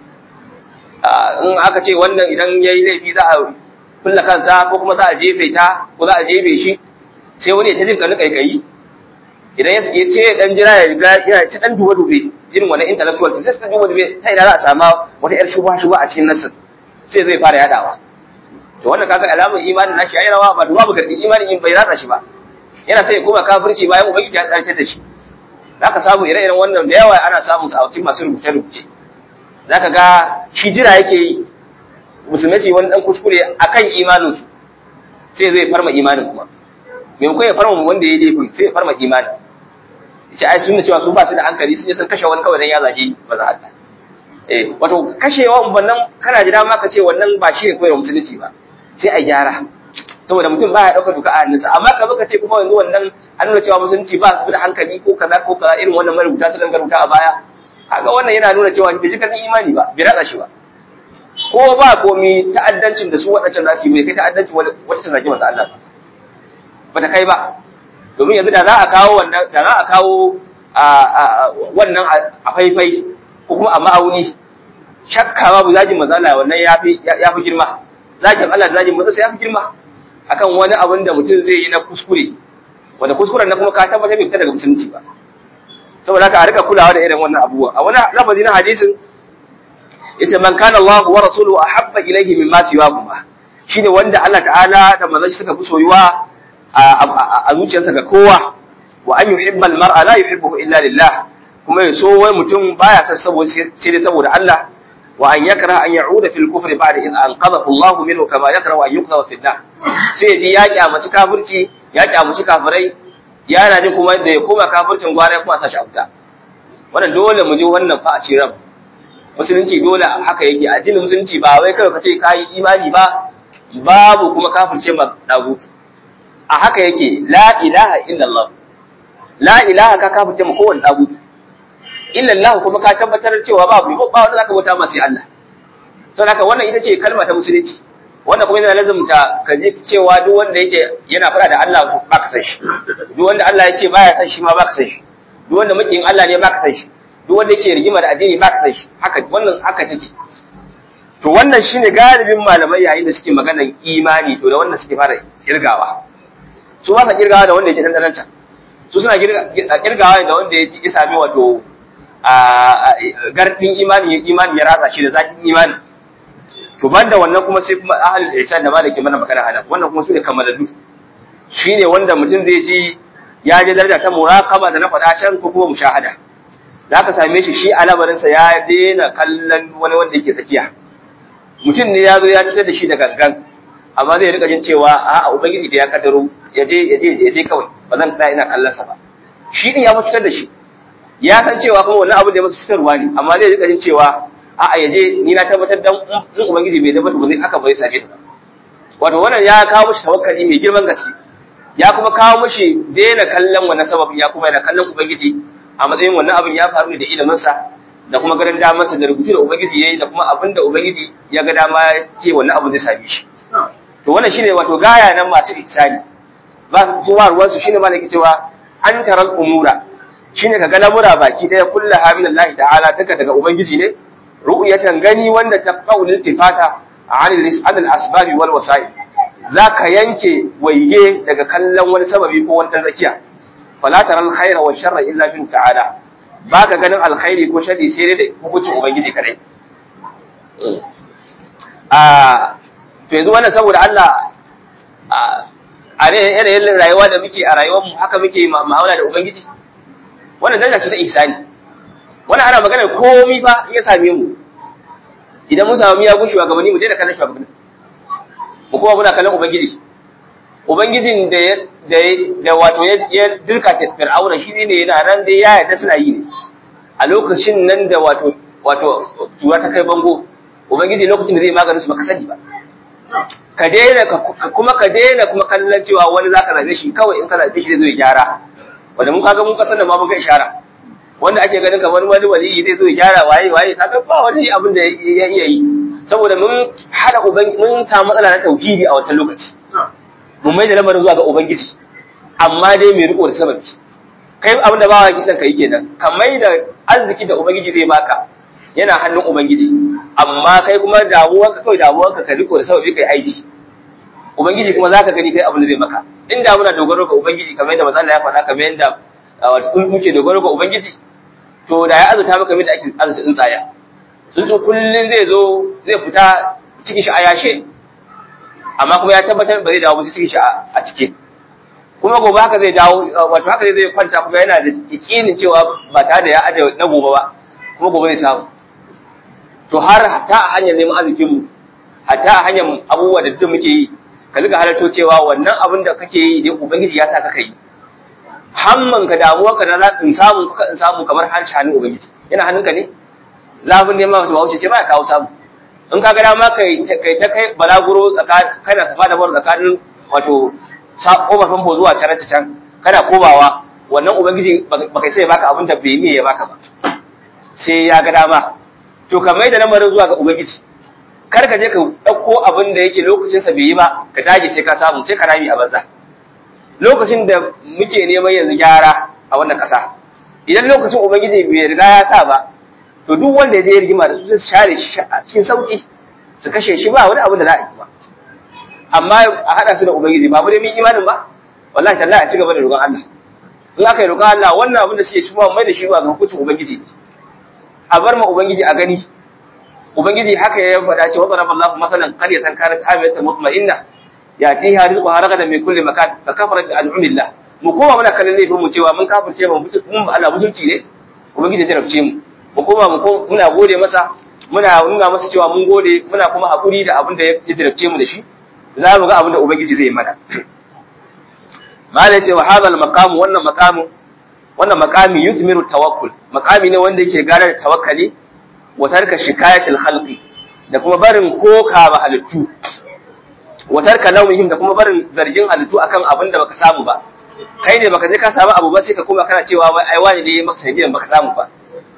S2: in aka ce wannan idan yayi laifi za a kulla kansa ko kuma za a jefe ta ko za a jefe shi sai wani ya ta jin kanu kaikayi idan ya ce dan jira ya ga ya ci dan duba dube irin wannan intellectual sai ta duba dube ta ina za a sama wata yar shubha shubha a cikin nasin sai zai fara yadawa to wannan kaga alamun imanin nashi yayi rawa ba babu gardi imanin in bai ratsa shi ba yana sai ya koma kafirci bayan ubangiji ya tsarkake da shi zaka samu ire-iren wannan da yawa ana samun su a cikin masu rubuce-rubuce zaka ga shi jira yake yi musulmai su yi wani dan kuskure akan imanin su sai zai farma imanin kuma maimakon ya farma wanda ya laifin sai ya farma imanin ce ai sun cewa su ba su da hankali sun je sun kashe wani kawai dan ya zage maza Allah eh wato kashewa wannan kana ji dama ka ce wannan ba shi ne koyar musulunci ba sai a gyara saboda mutum ba ya dauka duka a hannunsa amma ka baka ce kuma yanzu wannan an nuna cewa musulunci ba su da hankali ko kaza ko kaza irin wannan marubuta su danga rubuta a baya kaga wannan yana nuna cewa bai ji karfin imani ba bai ratsa shi ba ko ba komi ta'addancin da su waɗancan za su yi bai kai ta'addancin wata ta zagi masa Allah ba ta kai ba domin yanzu da za a kawo wannan da za a kawo wannan a faifai ko kuma a ma'auni shakka babu zagin mazala wannan ya fi girma zagin Allah da zagin mazala ya fi girma akan wani abin da mutum zai yi na kuskure wanda kuskuren na kuma ka tabbatar bai fita daga musulunci ba saboda haka a rika kulawa da irin wannan abubuwa a wani lafazi na hadisin yace man kana Allah wa rasuluhu ahabba ilayhi mimma siwahuma shine wanda Allah ta'ala da manzon suka fi soyuwa a zuciyarsa ga kowa wa an yuhibba al-mar'a la yuhibbuhu illa lillah kuma ya so wai mutum baya san saboda sai dai saboda Allah wa an yakra an ya'uda fil kufri ba'da in anqadhahu Allah minhu kama yakra an yuqdha fi an sai ji ya kyamaci kafirci ya kyamaci kafirai yana jin kuma da ya koma kafircin gwara kuma sa shi abuta wannan dole mu ji wannan fa a ciran musulunci dole haka yake addinin musulunci ba wai kawai kace kai imani ba babu kuma kafirce ma dagutu a haka yake la ilaha illallah la ilaha ka kafirce mu kowanne dagutu illallah kuma ka tabbatar cewa babu ba wanda zaka bauta ma sai Allah to haka wannan ita ce kalma ta musulunci wanda kuma yana lazumta ka ji cewa duk wanda yake yana fara da Allah ba ka san shi duk wanda Allah ya ce baya san shi ma ba ka san shi duk wanda mukin Allah ne ba ka san shi duk wanda yake rigima da addini ba ka san shi haka wannan haka take to wannan shine galibin malamai yayin da suke maganar imani to da wanda suke fara kirgawa su ba sa kirgawa da wanda yake dan dan su suna kirgawa da wanda ya sami wato a gardin imani imani ya ratsa shi da zakin imani to banda wannan kuma sai kuma ahlul ihsan da malaki mana magana ana wannan kuma su ne kamalallu shine wanda mutum zai ji ya je daraja ta muraqaba da na faɗa can ko kuma mushahada zaka same shi shi alabarinsa ya daina kallon wani wanda yake tsakiya mutum ne ya zo ya fitar da shi da gangan amma zai rika jin cewa a ubangiji da ya kaddaro ya je ya je ya je kawai ba zan tsaya ina kallon sa ba shi din ya fitar da shi ya san cewa kuma wannan abu da ya masa fitarwa ne amma zai rika jin cewa a a yaje ni na tabbatar dan in ubangiji bai tabbata ba zai haka bai same ta wato wannan ya kawo mishi tawakkali mai girman gaske ya kuma kawo mishi daina kallon wannan sababin ya kuma yana kallon ubangiji a matsayin wannan abin ya faru ne da ilimin sa da kuma ganin damarsa da rubutu da ubangiji yayi da kuma abin da ubangiji ya ga dama ce wannan abu zai same shi to wannan shine wato gaya nan masu ihsani ba su ba ruwan su shine malaki cewa an taral umura shine ka ga lamura baki daya kullu haminallahi ta'ala duka daga ubangiji ne ru'yatan gani wanda ta qaulil tifata an al asbab wal wasa'il zaka yanke waige daga kallon wani sababi ko wani zakiya fala taral khaira wa sharra illa bin ta'ala baka ganin alkhairi ko sharri sai dai da hukuncin ubangiji kadai a to yanzu wannan saboda Allah a yanayin rayuwa da muke a rayuwar mu haka muke ma'amala da ubangiji wannan daraja ce ta ihsani wannan ana magana komai fa in ya same mu idan mun samu miyagun shugabanni mu daina kallon shugabanni mu kuma muna kallon ubangiji ubangijin da ya da da wato ya dirka ta fir'auna shi ne yana nan dai ya yarda suna yi ne a lokacin nan da wato wato tura ta kai bango ubangiji lokacin da zai maganin su baka sani ba ka daina kuma ka daina kuma kallon cewa wani zaka zabe shi kawai in ka zabe shi zai zo ya gyara wanda mun kaga mun kasar da ma mun ga ishara wanda ake ganin kamar wani waliyi zai zo ya gyara waye waye kaga ba wani abin da ya iya yi saboda mun hada ubangi mun samu matsala na tauhidi a wancan lokaci mun mai da lamarin zuwa ga ubangiji amma dai mai riko da sababi kai abin da bawa kisan kai kenan ka mai da arziki da ubangiji zai baka yana hannun ubangiji amma kai kuma damuwanka kawai damuwanka ka riko da sababi kai aiki ubangiji kuma zaka gani kai abin da zai maka inda muna dogaro ga ubangiji kamar yadda manzo Allah ya faɗa kamar yadda muke dogaro ga ubangiji to da ya azuta maka mai da ake azuta tsuntsaya tsuntsu kullun zai zo zai fita cikin shi a yashe amma kuma ya tabbatar ba zai dawo ba cikin shi a cike kuma gobe haka zai dawo wato haka zai kwanta kuma yana da yakinin cewa ba tare da ya aje na gobe ba kuma gobe zai samu to har ta a hanyar neman arzikin mu hatta a hanyar abubuwa da duk muke yi ka riga halarto cewa wannan abin da kake yi dai ubangiji ya sa ka yi hamman ka damuwa ka da in samu kuka in samu kamar har hannun ubangiji yana hannunka ne zafin neman wasu bawuce ce ba ya kawo samu in ka ga dama kai kai ta kai balaguro kana safa da bar tsakanin wato kofar famfo zuwa can ta can kana kobawa wannan ubangiji ba kai sai baka abin da bai ne ya baka ba sai ya ga dama to ka mai da lamarin zuwa ga ubangiji kar ka je ka ɗauko abin da yake lokacinsa bai yi ba ka dage sai ka samu sai ka rami a banza lokacin da muke neman yanzu gyara a wannan ƙasa idan lokacin ubangiji bai riga ya sa ba to duk wanda ya je rigima da su sai share shi a cikin sauki su kashe shi ba wani abu da za a yi ba amma a haɗa su da ubangiji ba mu dai mun imanin ba wallahi tallahi a ci gaba da roƙon Allah in aka yi roƙon Allah wannan abin da suke shi ma mai da shi ba ga hukuncin ubangiji a bar ma ubangiji a gani ubangiji haka ya faɗa cewa zaraba Allahu masalan qaryatan kanat amiyatan mutma'inna yatiha rizquha ragadan min kulli makan fa kafarat bi an'amillah mu koma muna kallon laifin mu cewa mun kafirce mu mun Allah mutunci ne ubangiji ya rabce mu mu koma mu muna gode masa muna nuna masa cewa mun gode muna kuma hakuri da abin da ya jarabce mu da shi za mu ga abin da ubangiji zai mana malai ce wa hadal maqam wannan maqamu wannan maqami yuthmiru tawakkul maqami ne wanda yake gane da tawakkali wa tarka shikayatil khalqi da kuma barin koka ba halittu wa tarka lawmihim da kuma barin zargin halittu akan abin da baka samu ba kai ne baka je ka samu abu ba sai ka kuma kana cewa wai ai wani ne ya maka sanadiyan baka samu ba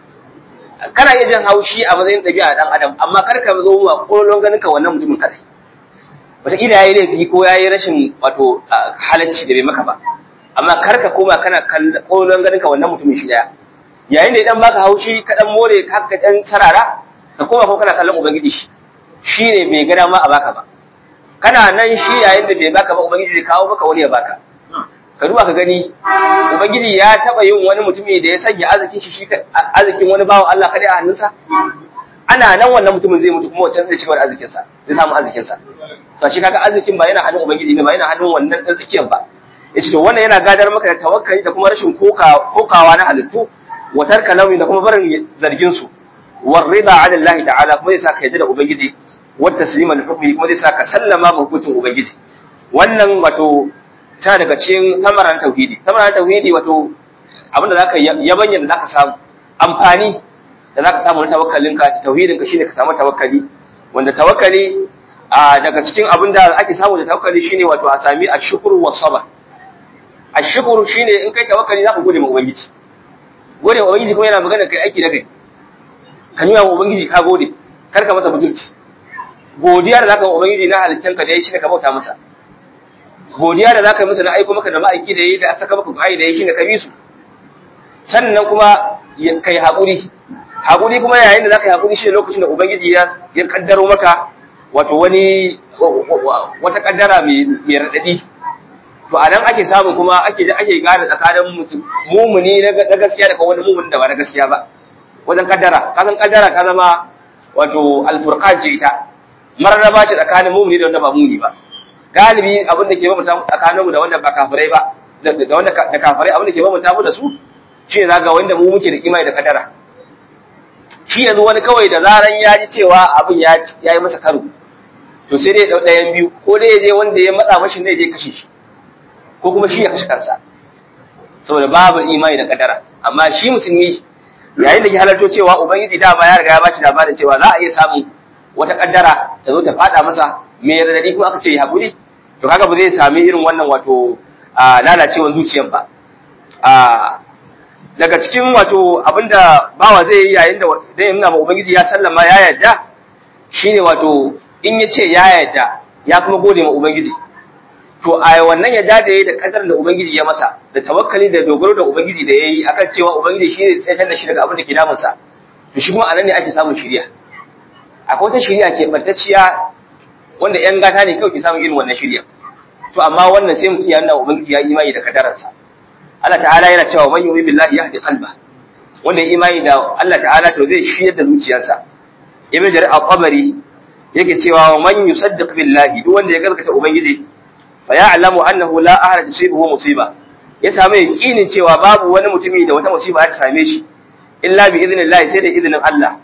S2: kana iya jin haushi a matsayin ɗabi'a dan adam amma kar ka zo ma kolon ganin ka wannan mutumin kadai wataƙila ya yi laifi ko ya yi rashin wato halacci da bai maka ba amma kar ka koma kana kolon ganin ka wannan mutumin shi daya yayin da idan baka haushi ka dan more ka ka dan sarara ka koma ko kana kallon ubangiji shi shine bai gada ma a baka ba kana nan shi yayin da bai baka ba ubangiji zai kawo maka wani ya baka ka duba ka gani ubangiji ya taba yin wani mutumi da ya sanya arzikin shi arzikin wani bawan Allah kadai a hannunsa ana nan wannan mutumin zai mutu kuma wancan zai cigaba da arzikin sa zai samu arzikin sa to shi kaga arzikin ba yana hannun ubangiji ne ba yana hannun wannan dan tsakiyar ba yace to wannan yana gadar maka da tawakkali da kuma rashin kokawa na halittu wa tarka nauyi da kuma barin zargin su war rida ala Allah ta'ala kuma zai saka yadda da ubangiji wa taslima li hukmi kuma zai saka sallama ga hukuncin ubangiji wannan wato ta daga cikin samaran tauhidi samaran tauhidi wato abinda zaka yabanya da zaka samu amfani da zaka samu na tawakkalin ka tauhidin ka shine ka samu tawakkali wanda tawakkali a daga cikin abinda ake samu da tawakkali shine wato a sami ashkuru was sabr ashkuru shine in kai tawakkali zaka gode ma ubangiji gode ma ubangiji kuma yana magana kai aiki da kai ka nuna wa ubangiji ka gode kar ka masa mutunci godiya da zaka wa ubangiji na halittanka da yayi shine ka bauta masa godiya da zaka yi masa na aiko maka da ma'aiki da yayi da saka maka kai da yayi shine ka bi su sannan kuma kai haƙuri haƙuri kuma yayin da zaka yi haƙuri shi lokacin da ubangiji ya ya kaddaro maka wato wani wata kaddara mai mai radadi to a nan ake samu kuma ake ake gane tsakanin mutum mumuni na gaskiya da kuma wani mumuni da ba na gaskiya ba wajen kaddara ka san kaddara ta zama wato alfurqan ce ita mararraba ce tsakanin mumuni da wanda ba mumuni ba galibi abin da ke bambanta tsakaninmu da wanda ba kafirai ba da wanda da kafirai abin da ke bambanta mu da su shi ne zaga wanda mu muke da imani da kadara shi yanzu wani kawai da zaran ya ji cewa abin ya yi masa karo to sai dai ɗayan biyu ko dai ya je wanda ya matsa mashi ne je kashe shi ko kuma shi ya kashe kansa saboda babu imani da kadara amma shi musulmi yayin da ke halarto cewa ubangiji dama ya riga ya bashi labarin cewa za a iya samun wata kaddara ta zo ta fada masa mai radadi kuma aka ce ya hakuri to kaga ba zai sami irin wannan wato lalacewar zuciyar ba daga cikin wato abinda bawa zai yi yayin da zai nuna ma ubangiji ya sallama ya yarda shine wato in ya ce ya yarda ya kuma gode ma ubangiji to a wannan yarda da yayi da kadar da ubangiji ya masa da tawakkali da dogaro da ubangiji da yayi akan cewa ubangiji shi ne tsayar da shi daga abin da ke damun sa to shi kuma anan ne ake samun shiriya akwai wata shiriya ke bantacciya wanda yan gata ne kawai ke samun irin wannan shiriya to amma wannan sai mutum ya nuna ubangiji ya imani da kadararsa Allah ta'ala yana cewa man yu'min billahi yahdi qalba wanda ya imani da Allah ta'ala to zai shiyar da zuciyarsa ibn jarir al-qabari yake cewa man yusaddiq billahi duk wanda ya gaskata ubangiji fa ya'lamu annahu la ahada tusibuhu musiba ya samu yakinin cewa babu wani mutumi da wata musiba za ta same shi illa bi idnillahi sai da idnin Allah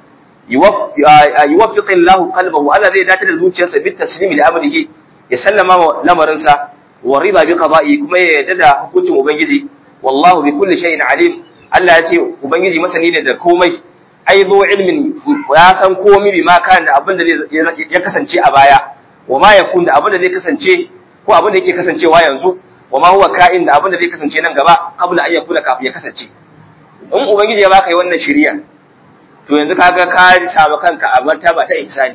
S2: yuwaffiqu Allahu qalbahu Allah zai dace da zuciyarsa bit taslimi li amrihi ya sallama lamarinsa wa riba bi qada'i kuma ya yarda da hukuncin ubangiji wallahu bi kulli shay'in alim Allah ya ce ubangiji masani ne da komai ai zo ilmin ya san komai bi ma kan da abin da ya kasance a baya wa ma yakun da abin da zai kasance ko abin da yake kasancewa yanzu wa ma huwa ka'in da abin da zai kasance nan gaba kabla an yakuna kafin ya kasance in ubangiji ya baka yi wannan shiriya to yanzu kaga ka samu kanka a martaba ta ihsani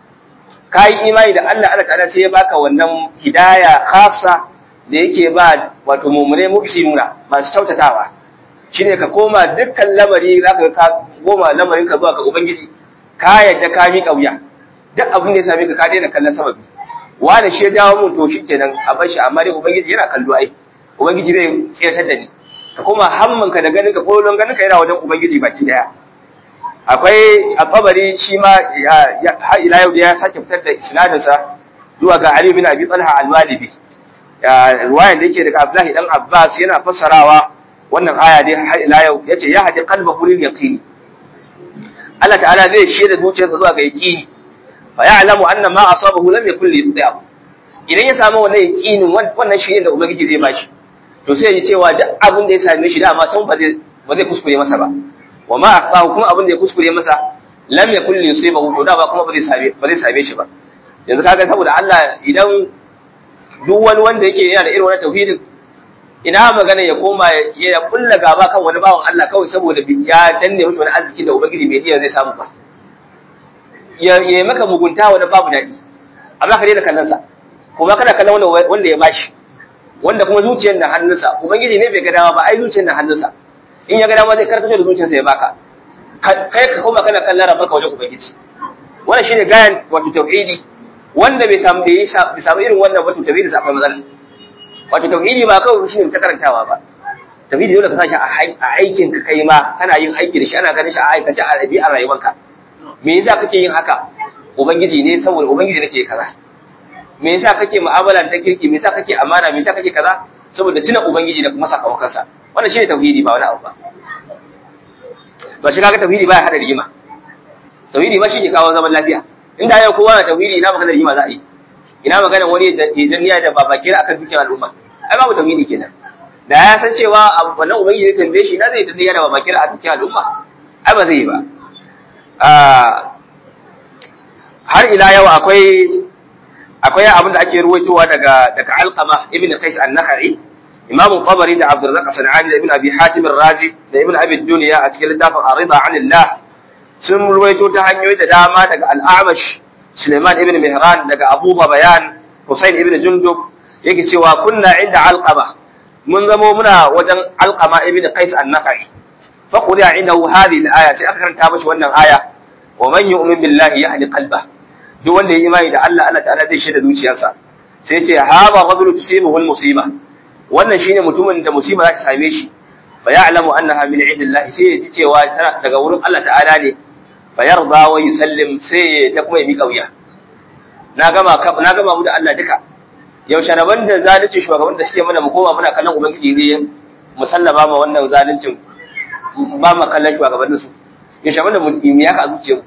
S2: ka yi imani da Allah Allah ta'ala sai ya baka wannan hidaya khassa da yake ba wato mumune muhsinuna masu kyautatawa shine ka koma dukkan lamari zaka ka goma lamarin ka zuwa ga ubangiji ka yadda ka mi kauya duk abin da ya same ka ka daina kallon sababi wani shi ya jawo mun to shikenan a bar shi amma dai ubangiji yana kallo ai ubangiji zai tsayar da ni ka koma hamman ka da ganin ka kolon ganin ka yana wajen ubangiji baki daya akwai a kabari shi ma har ila yau da ya sake fitar da isnadinsa zuwa ga Ali bin Abi Talha al-Walibi ruwayan da yake daga Abdullahi dan Abbas yana fassarawa wannan aya dai har ila yau yace ya hadi qalbahu lil yaqin Allah ta'ala zai shaida zuciyarsa zuwa ga yaqini fa ya'lamu anna ma asabahu lam yakul li yudi'a idan ya samu wannan yaqinin wannan shi da ubangiji zai bashi to sai ya cewa duk abin da ya same shi dama tun ba zai ba zai kuskure masa ba wa ma aqahu kuma abin da ya kuskure masa lam yakul li yusibahu to da ba kuma ba zai same ba zai same shi ba yanzu kaga saboda Allah idan duk wani wanda yake yana da irin wannan tauhidin ina magana ya koma ya kulla gaba kan wani bawan Allah kawai saboda ya danne mishi wani arziki da ubangiji bai iya zai samu ba ya ya maka mugunta wani babu dadi amma ka daina kallon sa kuma kana kallon wanda wanda ya bashi wanda kuma zuciyar da hannunsa ubangiji ne bai ga dama ba ai zuciyar da hannunsa in ya ga dama zai karkato da zuciyarsa ya baka kai ka koma kana kallon rabbanka wajen ubangiji wannan shine gayan wato tauhidi wanda bai samu bai samu irin wannan wato tauhidi sa akwai matsala wato tauhidi ba kawai shine ta karantawa ba tauhidi dole ka sashi a aikin ka kai ma kana yin aiki da shi ana ganin shi a aikace a ɗabi'ar rayuwarka me yasa kake yin haka ubangiji ne saboda ubangiji nake kaza me yasa kake mu'amala ta kirki me yasa kake amana me yasa kake kaza saboda tuna ubangiji da kuma sakamakonsa wannan shine tauhidi ba wani abu ba ba shi kaga tauhidi baya hada rigima tauhidi ba shi ke kawo zaman lafiya inda yau kowa na tauhidi ina magana rigima za a yi ina magana wani idan niyya da babakira akan dukkan al'umma ai babu tauhidi kenan da ya san cewa wannan ubangiji zai tambaye shi na zai idan niyya da babakira a dukkan al'umma ai ba zai yi ba har ila yau akwai akwai abin da ake ruwaitowa daga daga alqama ibn qais an-nakhai imam tabari da abdurrazzaq as-sanani da ibn abi hatim ar-razi da ibn abi dunya a cikin littafin arida anillah sun ruwaito ta hanyoyi da dama daga al-a'mash suleiman ibn mihran daga abu bayan husain ibn jundub yake cewa kunna inda alqama mun zamo muna wajen alqama ibn qais an-nakhai fa quriya indahu hadhihi al-aya sai aka karanta mashi wannan aya wa man yu'min billahi yahdi qalbahu duk wanda ya imani da Allah Allah ta'ala zai shaida zuciyarsa sai ce haba rajulu tusibuhu musiba wannan shine mutumin da musiba za ta same shi fa ya'lamu annaha min indillahi sai ya ji cewa tana daga wurin Allah ta'ala ne fa yarda wa yusallim sai ya kuma ya mika wuya na gama na gama mu da Allah duka yaushe na banda zalunci shugaban da suke mana mu koma muna kallon ubangiji ne musallama ma wannan zaluncin ba mu kallon shugabannin su ya shafi da mu ya ka a zuciyar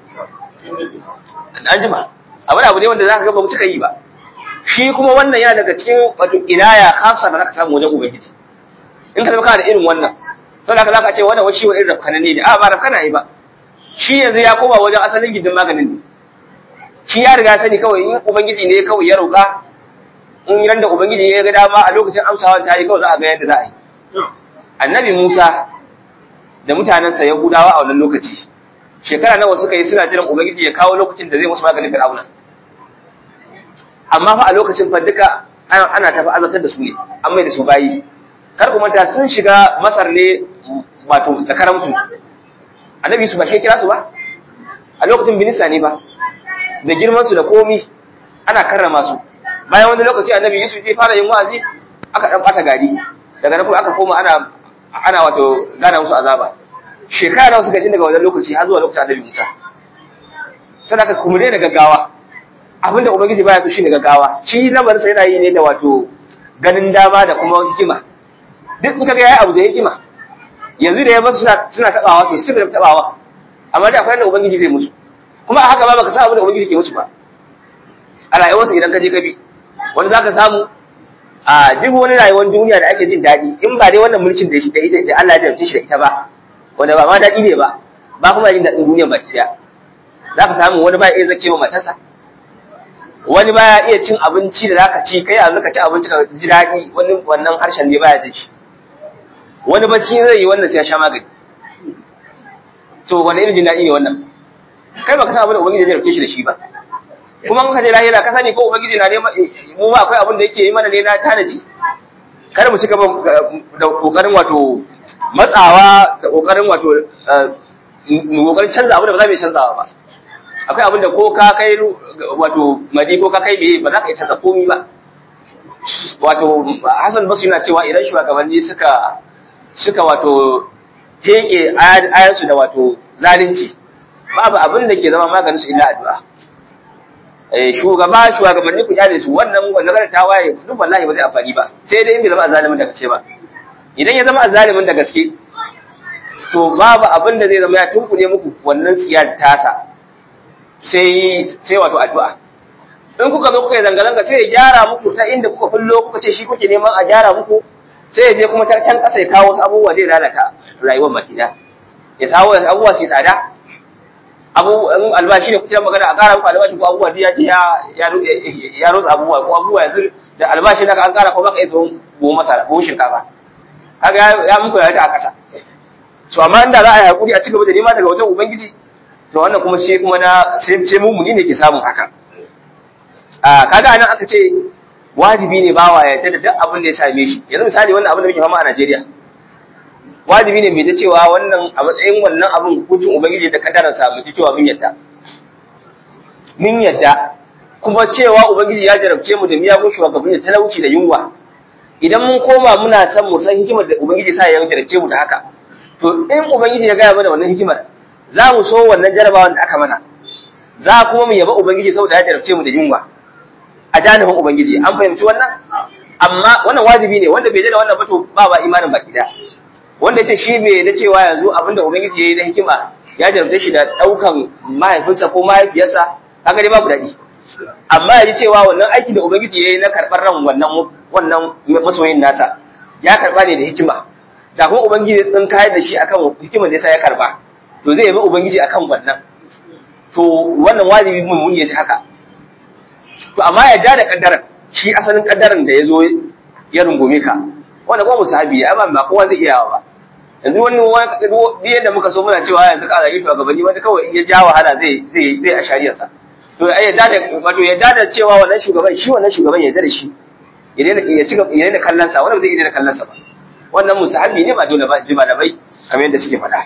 S2: an jima abin abu ne wanda za ka ga ba mu cika yi ba shi kuma wannan yana daga cikin wato inaya khassa da zaka samu wajen ubangiji in ka zama kana da irin wannan to da zaka ce wannan wani wani irin rafkana ne a ba rafkana yi ba shi yanzu ya koma wajen asalin gindin maganin ne shi ya riga sani kawai in ubangiji ne kawai ya roƙa in ran da ubangiji ya ga dama a lokacin amsawa ta yi kawai za a ga yadda za a yi annabi Musa da mutanensa Yahudawa a wannan lokaci shekara nawa suka yi suna jiran ubangiji ya kawo lokacin da zai musu maganin Fir'auna amma fa a lokacin fa duka ana tafi azabtar da su ne an mai da su bayi kar ku manta sun shiga Masar ne wato da karamtu annabi su ba shi kira su ba a lokacin binisa ne ba da girman su da komi ana karrama su bayan wani lokaci annabi Yusuf ya fara yin wa'azi aka dan bata gari daga nan kuma aka koma ana ana wato gana musu azaba shekara nawa suka yi daga wannan lokaci har zuwa lokacin annabi Musa sadaka kuma dai da gaggawa abinda ubangiji baya so shine gaggawa shi lamarin sa yana yi ne da wato ganin dama da kuma hikima duk in kaga yayi abu da hikima yanzu da ya basu suna suna tabawa to su da tabawa amma da akwai da ubangiji zai musu kuma a haka ba baka san abin da ubangiji ke musu ba a rayuwarsu idan ka je ka bi wanda zaka samu a duk wani rayuwar duniya da ake jin daɗi in ba dai wannan mulkin da shi da ita da Allah ya jarumce shi da ita ba wanda ba ma daɗi ne ba ba kuma jin daɗin duniya baki ɗaya za ka samu wani ba iya zake wa matarsa wani ba ya iya cin abinci da zaka ci kai yanzu ka ci abinci ka ji daɗi wani wannan harshen ne baya jin shi wani bacci zai yi wannan sai ya sha magani to wani irin jin daɗi ne wannan kai baka san abin da ubangiji ya jarumce shi da shi ba kuma muka je lahira ka sani ko ubangiji na neman mu ba akwai abin da yake yi mana ne na tanaji kar mu ci gaba da kokarin wato matsawa da kokarin wato mu kokarin canza abin da ba za mu iya canzawa ba akwai abin da ko ka kai wato madi ko ka kai meye ba za ka iya canza komi ba wato Hassan Basu yana cewa idan shugabanni suka suka wato teke ayansu da wato zalunci babu abin da ke zama maganin su illa addu'a shugaba shugabanni ku kyale su wannan wannan ta waye duk wallahi ba zai amfani ba sai dai in bai zama azalimin da gaske ba idan ya zama azalimin da gaske to babu abin da zai zama ya tunkune muku wannan tsiyar tasa sai sai wato addu'a in kuka zo kuka yi zanga-zanga sai ya gyara muku ta inda kuka fullo kuka ce shi kuke neman a gyara muku sai ya je kuma ta can kasa ya kawo wasu abubuwa zai lalata rayuwar baki da ya sawo abubuwa su tsada abu albashi ne kuke magana a kara muku albashi ko abubuwa ya ya ya rotsa abubuwa ko abubuwa yanzu da albashi naka an kara ko baka isa buhun masara buhun shinkafa kaga ya muku ya ta a kasa to amma inda za a yi hakuri a cigaba da nema daga wajen ubangiji to wannan kuma sai kuma na sai sai mumuni ne ke samun haka a kaga anan aka ce wajibi ne bawa ya yarda da duk abin da ya same shi yanzu misali wannan abin da muke fama a Najeriya wajibi ne mai da cewa wannan a matsayin wannan abin hukuncin ubangiji da kadarar sa mu ci cewa mun yadda mun yadda kuma cewa ubangiji ya jarabce mu da miyagun shugabanni da talauci da yunwa idan mun koma muna san mu san hikimar da ubangiji sa ya jarabce mu da haka to in ubangiji ya gaya mana wannan hikimar za mu so wannan jarabawan da aka mana za kuma mu yaba ubangiji saboda ya jarabce mu da yunwa a janibin ubangiji an fahimci wannan amma wannan wajibi ne wanda bai da wannan ba to ba ba imanin baki da wanda yace shi bai da cewa yanzu abinda ubangiji yayi na hikima ya jarabce shi da daukan mahaifinsa ko mahaifiyarsa kaga dai babu dadi amma yaji cewa wannan aiki da ubangiji yayi na karbar ran wannan wannan masoyin nasa ya karba ne da hikima da kuma ubangiji sun kayar da shi akan hikimar da yasa ya karba to zai yabi ubangiji akan wannan to wannan wajibi mun mun yaji haka to amma yadda da kaddaran shi asalin kaddaran da yazo ya rungume ka wanda kuma musahabi ya amma ba kowa zai iya ba yanzu wani duk yadda muka so muna cewa yanzu ka zage shugabanni wanda kawai in ya ja wahala zai zai zai a shariyarsa to ai yadda da wato yadda da cewa wannan shugaban shi wannan shugaban yadda da shi ya daina ya ci ya daina kallon sa wanda zai daina kallon sa ba wannan musahabi ne ba dole ba jima da bai kamar yadda suke faɗa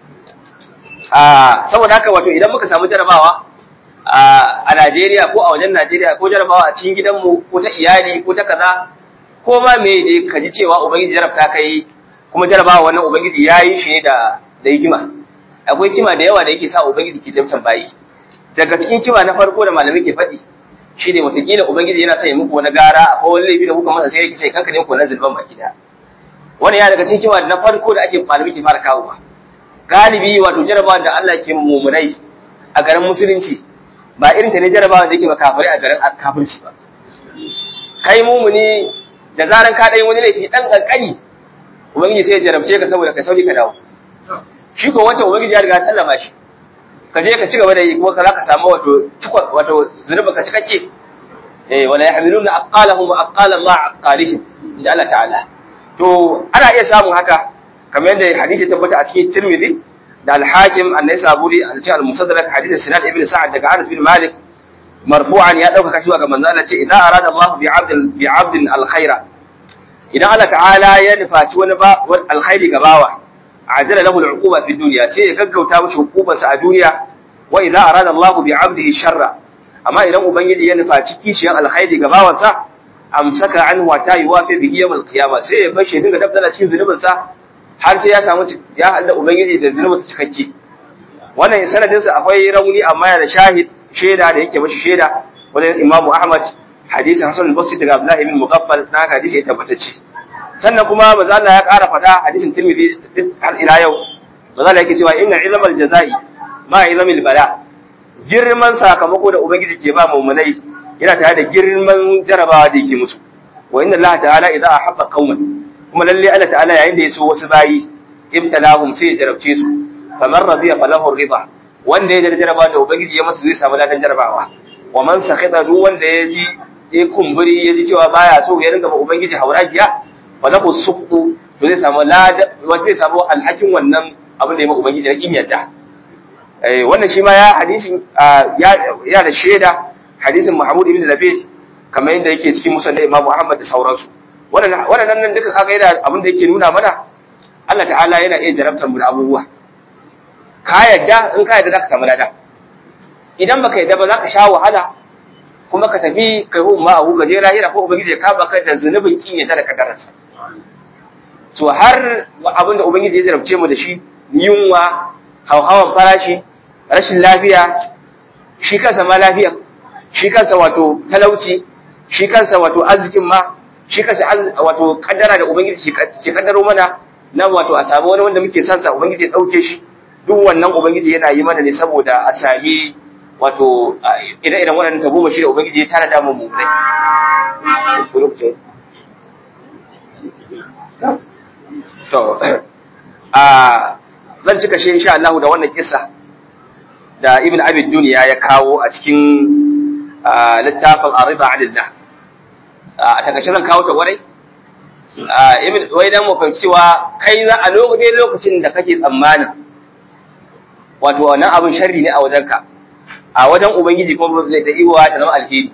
S2: a saboda haka wato idan muka samu jarabawa a Najeriya ko a wajen Najeriya ko jarabawa a cikin gidanmu ko ta iyali ko ta kaza ko ma me dai ka ji cewa ubangiji jarabta kai kuma jarabawa wannan ubangiji ya yi shi ne da da hikima akwai kima da yawa da yake sa ubangiji ke jamsan bayi daga cikin kima na farko da malamai ke faɗi shine wataƙila ubangiji yana sanya muku wani gara ko wani laifi da kuka masa sai yake sai kanka ne ku na zulban baki da wani ya daga cikin kima na farko da ake malamai ke fara kawowa galibi wato jarabawa da Allah ke mumunai a garin musulunci ba irin ta ne jarabawa da yake ba kafirai a garin kafirci ba kai mumuni da zaran ka dai wani laifi dan kankani ubangiji sai ya jarabce ka saboda ka sauri ka dawo shi ko wancan ubangiji ya riga sallama shi ka je ka ci gaba da yi kuma ka za ka samu wato wato zunuba ka cikakke eh wala yahmiluna aqalahum wa aqala ma aqalihim inda Allah ta'ala to ana iya samun haka kamar yadda hadisi tabbata a cikin Tirmidhi da Al-Hakim An-Naisaburi a cikin Al-Musaddarak hadisi Sinan ibn Sa'ad daga Anas bin Malik marfu'an ya dauka kashi ga manzo Allah ce idan arada Allah bi 'abdin bi 'abdin al-khaira idan Allah ta'ala ya nufaci wani ba alkhairi ga bawa ajala lahu al-uquba fi dunya sai ya gaggauta mishi hukubarsa a duniya wa idan arada Allah bi 'abdihi sharra amma idan ubangiji ya nufaci kishiyan alkhairi ga bawansa amsaka an wata yuwafi bihi yawm al-qiyama sai ya bashi dinga dabdala cikin zunubin sa har sai ya samu ya hada ubangiji da zunubin sa cikakke wannan sanadin sa akwai rauni amma yana da shahid shaida da yake mashi shaida wajen Imam Ahmad hadisi Hasan al-Basri daga Abdullah ibn Mughaffal na hadisi ya tabbatacce sannan kuma manzo Allah ya ƙara faɗa hadisin Tirmidhi har ila yau manzo Allah yake cewa inna ilmal jazai ma ilmil bala girman sakamako da ubangiji ke ba mu'minai yana tare da girman jarabawa da yake musu wa inna Allah ta'ala idza ahabba qauman kuma lalle Allah ta'ala yayin da ya so wasu bayi ibtalahum sai ya jarabce su faman radiya falahu ridha wanda ya jarraba da ubangiji ya masa zai samu ladan jarabawa wa man sakhita duk wanda ya ji ya kumburi ya ji cewa baya so ya ringa ba ubangiji hauragiya falahu sukhtu to zai samu ladan wanda zai samu alhakin wannan abin da ya ma ubangiji na kin yadda eh wannan shi ma ya hadisin ya da shaida hadisin Mahmud ibn Labid kamar yadda yake cikin musnad Imam Ahmad da sauransu wannan nan duka kaga yana abin da yake nuna mana Allah ta'ala yana iya jarabtar mu da abubuwa ka yadda in ka yadda zaka samu lada idan baka yadda ba zaka sha wahala kuma ka tafi kai hu ma abu gaje lahira ko ubangiji ya kaba ka da zunubin kin yadda da kadararsa to har abin da ubangiji ya jarabce mu da shi yunwa hauhawan farashi rashin lafiya shi kansa ma lafiya shi kansa wato talauci shi kansa wato arzikin ma shi kansa wato kaddara da ubangiji ke kaddaro mana na wato a samu wani wanda muke sansa ubangiji ya dauke shi duk wannan ubangiji yana yi mana ne saboda a sami wato ire-iren waɗannan tabo mashi da ubangiji ya tana da mu mulai to a zan cika shi insha Allah da wannan kissa da ibn abid duniya ya kawo a cikin littafin ariba alillah a takaice zan kawo ta kwarai wai dan mu fahimci cewa kai za a lokacin da kake tsammanin wato wannan abin sharri ne a wajenka a wajen ubangiji kuma zai ta iwa ta zama alheri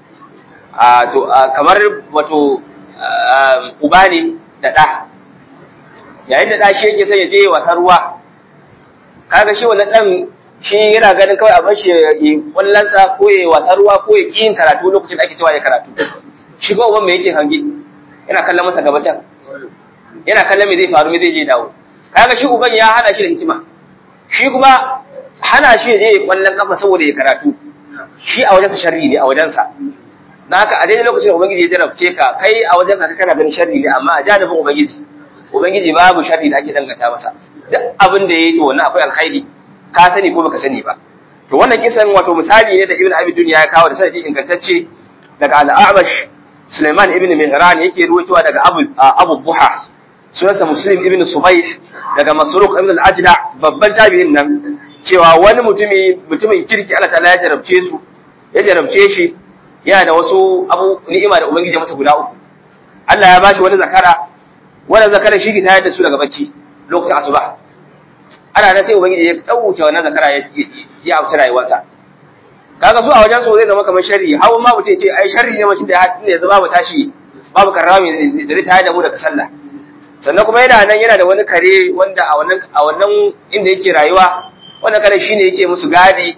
S2: a to kamar wato uba ne da ɗa yayin da ɗa shi yake sai ya je wasa ruwa kaga shi wannan ɗan shi yana ganin kawai a bar shi yi wallansa ko ya wasa ruwa ko ya yin karatu lokacin da ake cewa ya karatu shi ko uban me yake hange yana kallon masa gaba can yana kallon me zai faru me zai je dawo kaga shi uban ya hana shi da hikima shi kuma hana shi ya je ya kwallon kafa saboda ya karatu shi a wajensa sharri ne a wajensa na haka a daidai lokacin da ubangiji ya jarabce ka kai a wajen ka kana ganin sharri ne amma a janibin ubangiji ubangiji babu sharri da ake dangata masa duk abin da ya yi to wannan akwai alkhairi ka sani ko baka sani ba to wannan kisan wato misali ne da ibn abi dunya ya kawo da sanadi ingantacce daga al-a'mash Sulaiman ibn Mihran yake ruwaitowa daga Abu Abu Buha sunansa Muslim ibn Subayh daga Masruq ibn al-Ajda babban tabi'in nan cewa wani mutumi mutumin kirki Allah ta'ala ya jarabce su ya jarabce shi yana da wasu abu ni'ima da ubangiji masa guda uku Allah ya bashi wani zakara wannan zakara shi ke tayar da su daga bacci lokacin asuba ana nan sai ubangiji ya dauke wannan zakara ya ya amsa rayuwarsa kaga su a wajen su zai zama kamar sharri hawan ma mutum ce ai sharri ne mutum da ya zama babu tashi babu karrami da zai tayar da mu daga sallah sannan kuma yana nan yana da wani kare wanda a wannan a wannan inda yake rayuwa wannan kare shine yake musu gadi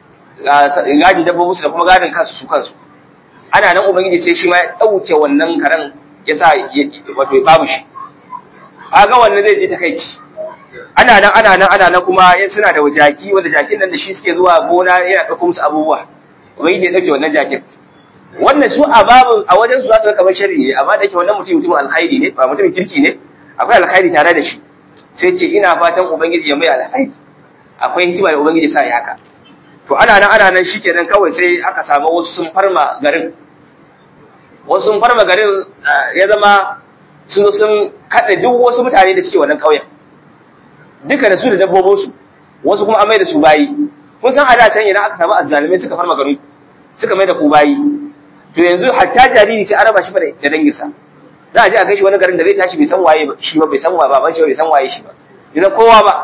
S2: gadi dabbobin su da kuma gadin kansu su kansu ana nan ubangiji sai shi ma ya dauke wannan karen ya sa wato ya babu shi kaga wannan zai ji takaici ana nan ana nan ana nan kuma yan suna da jaki wanda jakin nan da shi suke zuwa gona yana ɗauko musu abubuwa ubangiji ya dauke wannan jakin wannan su a babin a wajen su za su kamar sharri ne amma da yake wannan mutum mutumin alkhairi ne ba mutumin kirki ne akwai alkhairi tare da shi sai ce ina fatan ubangiji ya mai alhaji akwai hikima da ubangiji sa ya haka to ana nan ana nan shikenan kawai sai aka samu wasu sun farma garin wasu sun farma garin ya zama sun sun kada duk wasu mutane da suke wannan ƙauyen duka da su da dabbobinsu wasu kuma an mai da su bayi kun san a da can idan aka samu azzalumai suka farma gari suka mai da ku bayi to yanzu hatta jariri sai an raba shi fa da danginsa za a je a kai shi wani garin da zai tashi bai san waye shi ba bai san wa baban shi ba bai san waye shi ba bai san kowa ba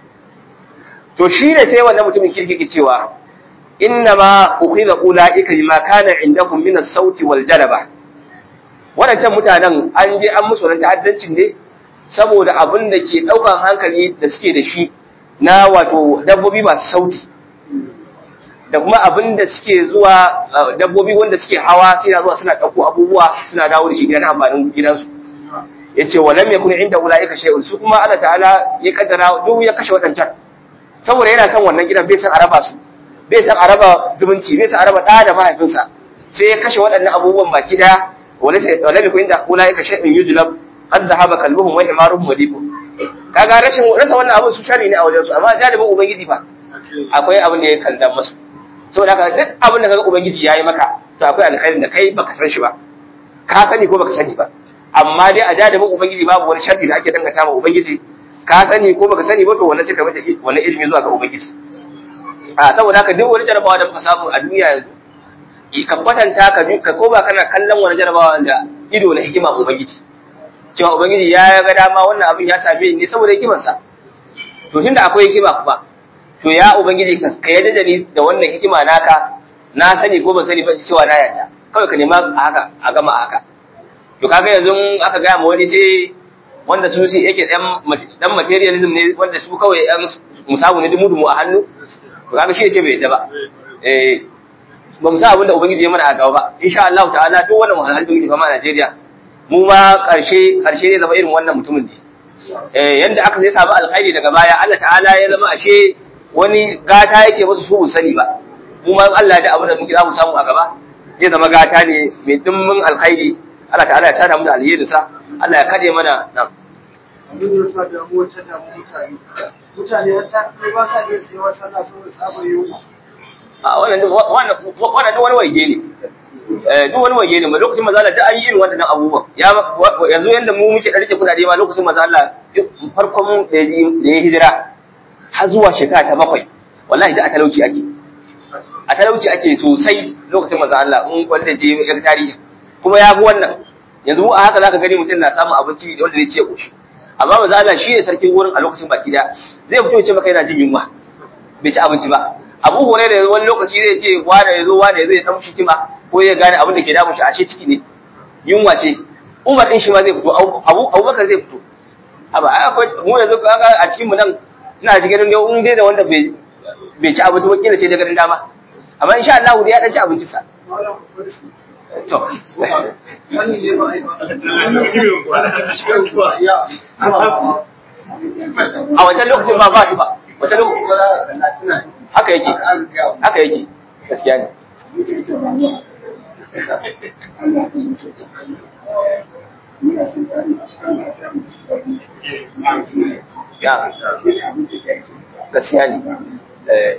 S2: to shi ne sai wannan mutumin kirki ke cewa inna ma ukhidha ulaika bima kana indakum min as-sauti wal jalaba wadancan mutanen an je an musu wannan ta'addancin ne saboda abin da ke daukan hankali da suke da shi na wato dabbobi masu sauti da kuma abin da suke zuwa dabbobi wanda suke hawa suna zuwa suna ɗauko abubuwa suna dawo da shi gidan amfanin gidansu ya ce wa lam yakun inda ulaika shay'un su kuma Allah ta'ala ya kaddara duk ya kashe waɗancan saboda yana son wannan gidan bai san araba su bai san araba zumunci bai san araba ɗa da mahaifinsa sai ya kashe waɗannan abubuwan baki daya wa lam yakun inda ulaika shay'un yujlab qad dhahaba kalbuhum wa himaruhum madibu kaga rashin rasa wannan abin su shari ne a wajen su amma jalibin ubangiji fa akwai abin da ya kalla masu saboda haka duk abin da kaga ubangiji yayi maka to akwai alkhairin da kai baka san shi ba ka sani ko baka sani ba amma dai a jadabin ubangiji babu wani sharri da ake dangata ma ubangiji ka sani ko baka sani ba to wannan sai ka bada wani ilimi zuwa ga ubangiji a saboda haka duk wani jarabawa da muka samu a duniya yanzu ka kwatanta ka ka ko ba kana kallon wani jarabawa da ido na hikima ubangiji cewa ubangiji ya ga dama wannan abin ya same ni saboda hikimarsa to tunda akwai hikima kuma to ya ubangiji ka yarda da ni da wannan hikima naka na sani ko ban sani ba cewa na yarda kawai ka nema a haka a gama a haka to kaga yanzu aka gaya ma wani sai wanda su sai yake dan dan materialism ne wanda su kawai yan musabu ne dumu dumu a hannu to kaga shi ce bai yarda ba eh ba mu sa abin da ubangiji ya mana a gaba ba insha Allah ta'ala duk wannan wahalhalun da muke fama a Najeriya mu ma karshe karshe ne zama irin wannan mutumin ne eh yanda aka sai samu alkhairi daga baya Allah ta'ala ya zama ashe wani gata yake musu su sani ba mu ma Allah da abin da muke za mu samu a gaba zai zama gata ne mai dimmin alkhairi Allah ta'ala ya sada mu da alheri sa Allah ya kade mana nan
S3: mutane wata kai ba sa iya tsayawa sallah saboda tsabar yunwa
S2: a wannan wannan wannan duk wani waje ne eh duk wani waje ne ma lokacin manzo Allah da an yi irin wannan abubuwan ya yanzu yanda mu muke darike kudade ma lokacin manzo Allah farkon da ya hijira har zuwa shekara ta bakwai wallahi da a talauci ake a talauci ake sosai lokacin manzo Allah in wanda je ya tarihi kuma ya fi wannan yanzu a haka zaka gani mutum na samun abinci wanda zai ce koshi amma manzo Allah shi ne sarkin wurin a lokacin baki da zai fito ya ce maka yana jin yunwa bai ci abinci ba Abu Hurairah wani lokaci zai ce wani yazo wani yazo ya dan shi kima ko ya gane abin da ke damun shi ashe ciki ne yunwa ce Umar din shi ma zai fito Abu Abubakar zai fito aba akwai mu yanzu kaga a cikin mu nan ina ji ganin dai in dai da wanda bai bai ci abinci ba kila sai da garin dama amma insha Allah ya dan ci abincin sa to
S3: sani ne ba ai
S2: a wancan lokacin ba ba shi ba wancan lokacin haka yake haka yake gaskiya ne ya gaskiya ne eh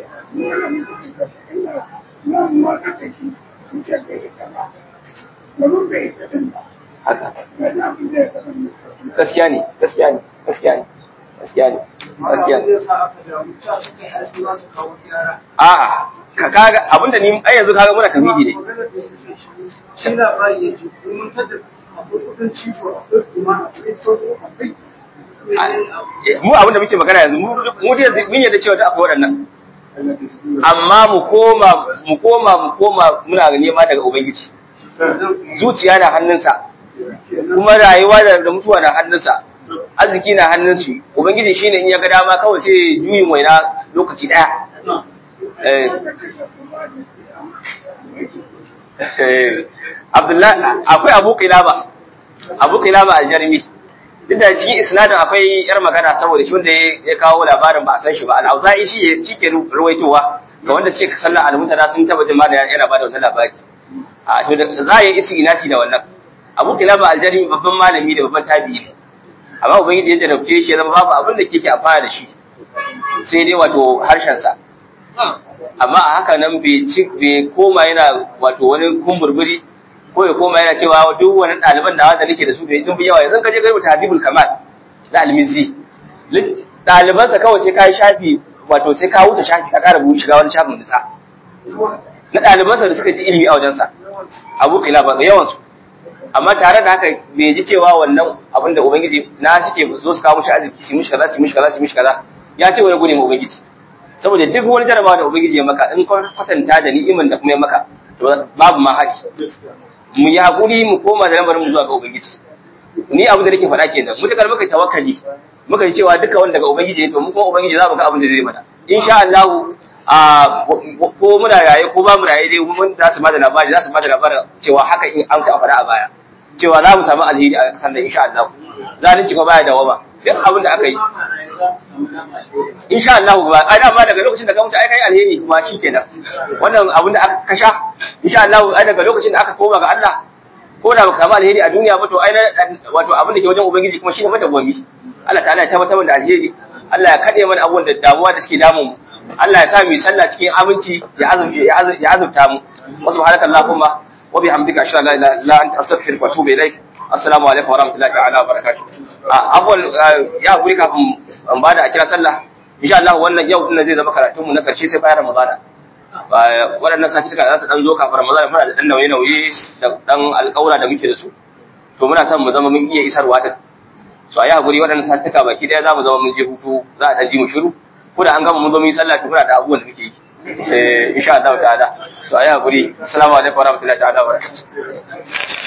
S2: haka gaskiya ne gaskiya ne gaskiya ne gaskiya ne gaskiya ne a'a ka kaga abinda ni ai yanzu kaga muna tauhidi ne
S3: shi labari ya ce mun tada akwai kudin cifo akwai kuma akwai tsoro akwai
S2: mu abinda muke magana yanzu mu mu dai yanzu mun yadda cewa da akwai waɗannan amma mu koma mu koma mu koma muna nema daga ubangiji zuciya na hannunsa kuma rayuwa da mutuwa na hannunsa arziki na hannunsu ubangiji shine in ya ga dama kawai sai juyin waina lokaci daya Abdullahi akwai Abu Qilaba Abu Qilaba al-Jarmi duk da cikin isnadin akwai yar magana saboda shi wanda ya kawo labarin ba a san shi ba al-Auza'i shi shi ke ruwaitowa ga wanda suke sallar al-mutana sun taba jin da yana bada wannan labari a to da za a yi isi inasi da wannan Abu Qilaba al-Jarmi babban malami da babban tabi'i ne amma ubangiji ya jarabce shi ya zama babu abin da kike amfana da shi sai dai wato harshen sa amma a haka nan bai ci bai koma yana wato wani kumburburi ko ya koma yana cewa duk wani ɗaliban da wanda nake da su bai dun yawa yanzu ka je garba habibul kamal na almizi ɗalibansa kawai sai ka yi shafi wato sai ka wuce shafi ka ƙara buhu shiga wani shafin nisa na ɗalibansa da suka ji ilimi a wajensa abu kila ba ga yawansu amma tare da haka bai ji cewa wannan abin da ubangiji na suke zo su kawo mishi arziki su mishi kaza su mishi kaza su mishi kaza ya ce wani gode ma ubangiji saboda duk wani jarabawa da ubangiji ya maka in ka kwatanta da ni'iman da kuma ya maka to babu ma haɗi mu yi haƙuri mu koma da lamarin mu zuwa ga ubangiji ni abin da nake faɗa kenan mutakar muka tawakkali muka ji cewa duka wanda daga ubangiji ne to mu kuma ubangiji za mu ga abin da zai mana insha Allah a ko muna raye ko ba mu raye dai mun za su bada labari za su bada labarin cewa haka in an ka faɗa a baya cewa za mu samu alheri a kasar da insha Allah zalunci kuma baya dawama duk abin da aka yi insha Allah ba ai dama daga lokacin da ka mutu ai kai alheri kuma shikenan wannan abin da aka kasha insha Allah ai daga lokacin da aka koma ga Allah ko da baka samu alheri a duniya ba to ai wato abin da ke wajen ubangiji kuma shine mata gwami Allah ta'ala ya tabbatar da alheri Allah ya kade mana abubuwan da damuwa da suke damun mu Allah ya sa mu sallah cikin aminci ya azurta mu wa subhanaka allahumma wa bihamdika ashhadu an la ilaha illa anta astaghfiruka wa atubu ilaik assalamu alaikum wa rahmatullahi ta'ala wa barakatuh abuwan ya guri kafin an bada a kira sallah insha Allah wannan yau din zai zama karatun mu na karshe sai bayan Ramadana waɗannan satifika za su dan zo kafin Ramadana muna da dan nauye-nauye da dan alƙawura da muke da su to muna son mu zama mun iya isarwa din so a yi hakuri waɗannan satifika baki ɗaya za mu zama mun je hutu za a ɗan ji mu shiru ko da an gama mun zo mun yi sallah to muna da abubuwan da muke yi eh insha Allah ta'ala so a yi hakuri assalamu alaikum wa rahmatullahi ta'ala wa barakatuh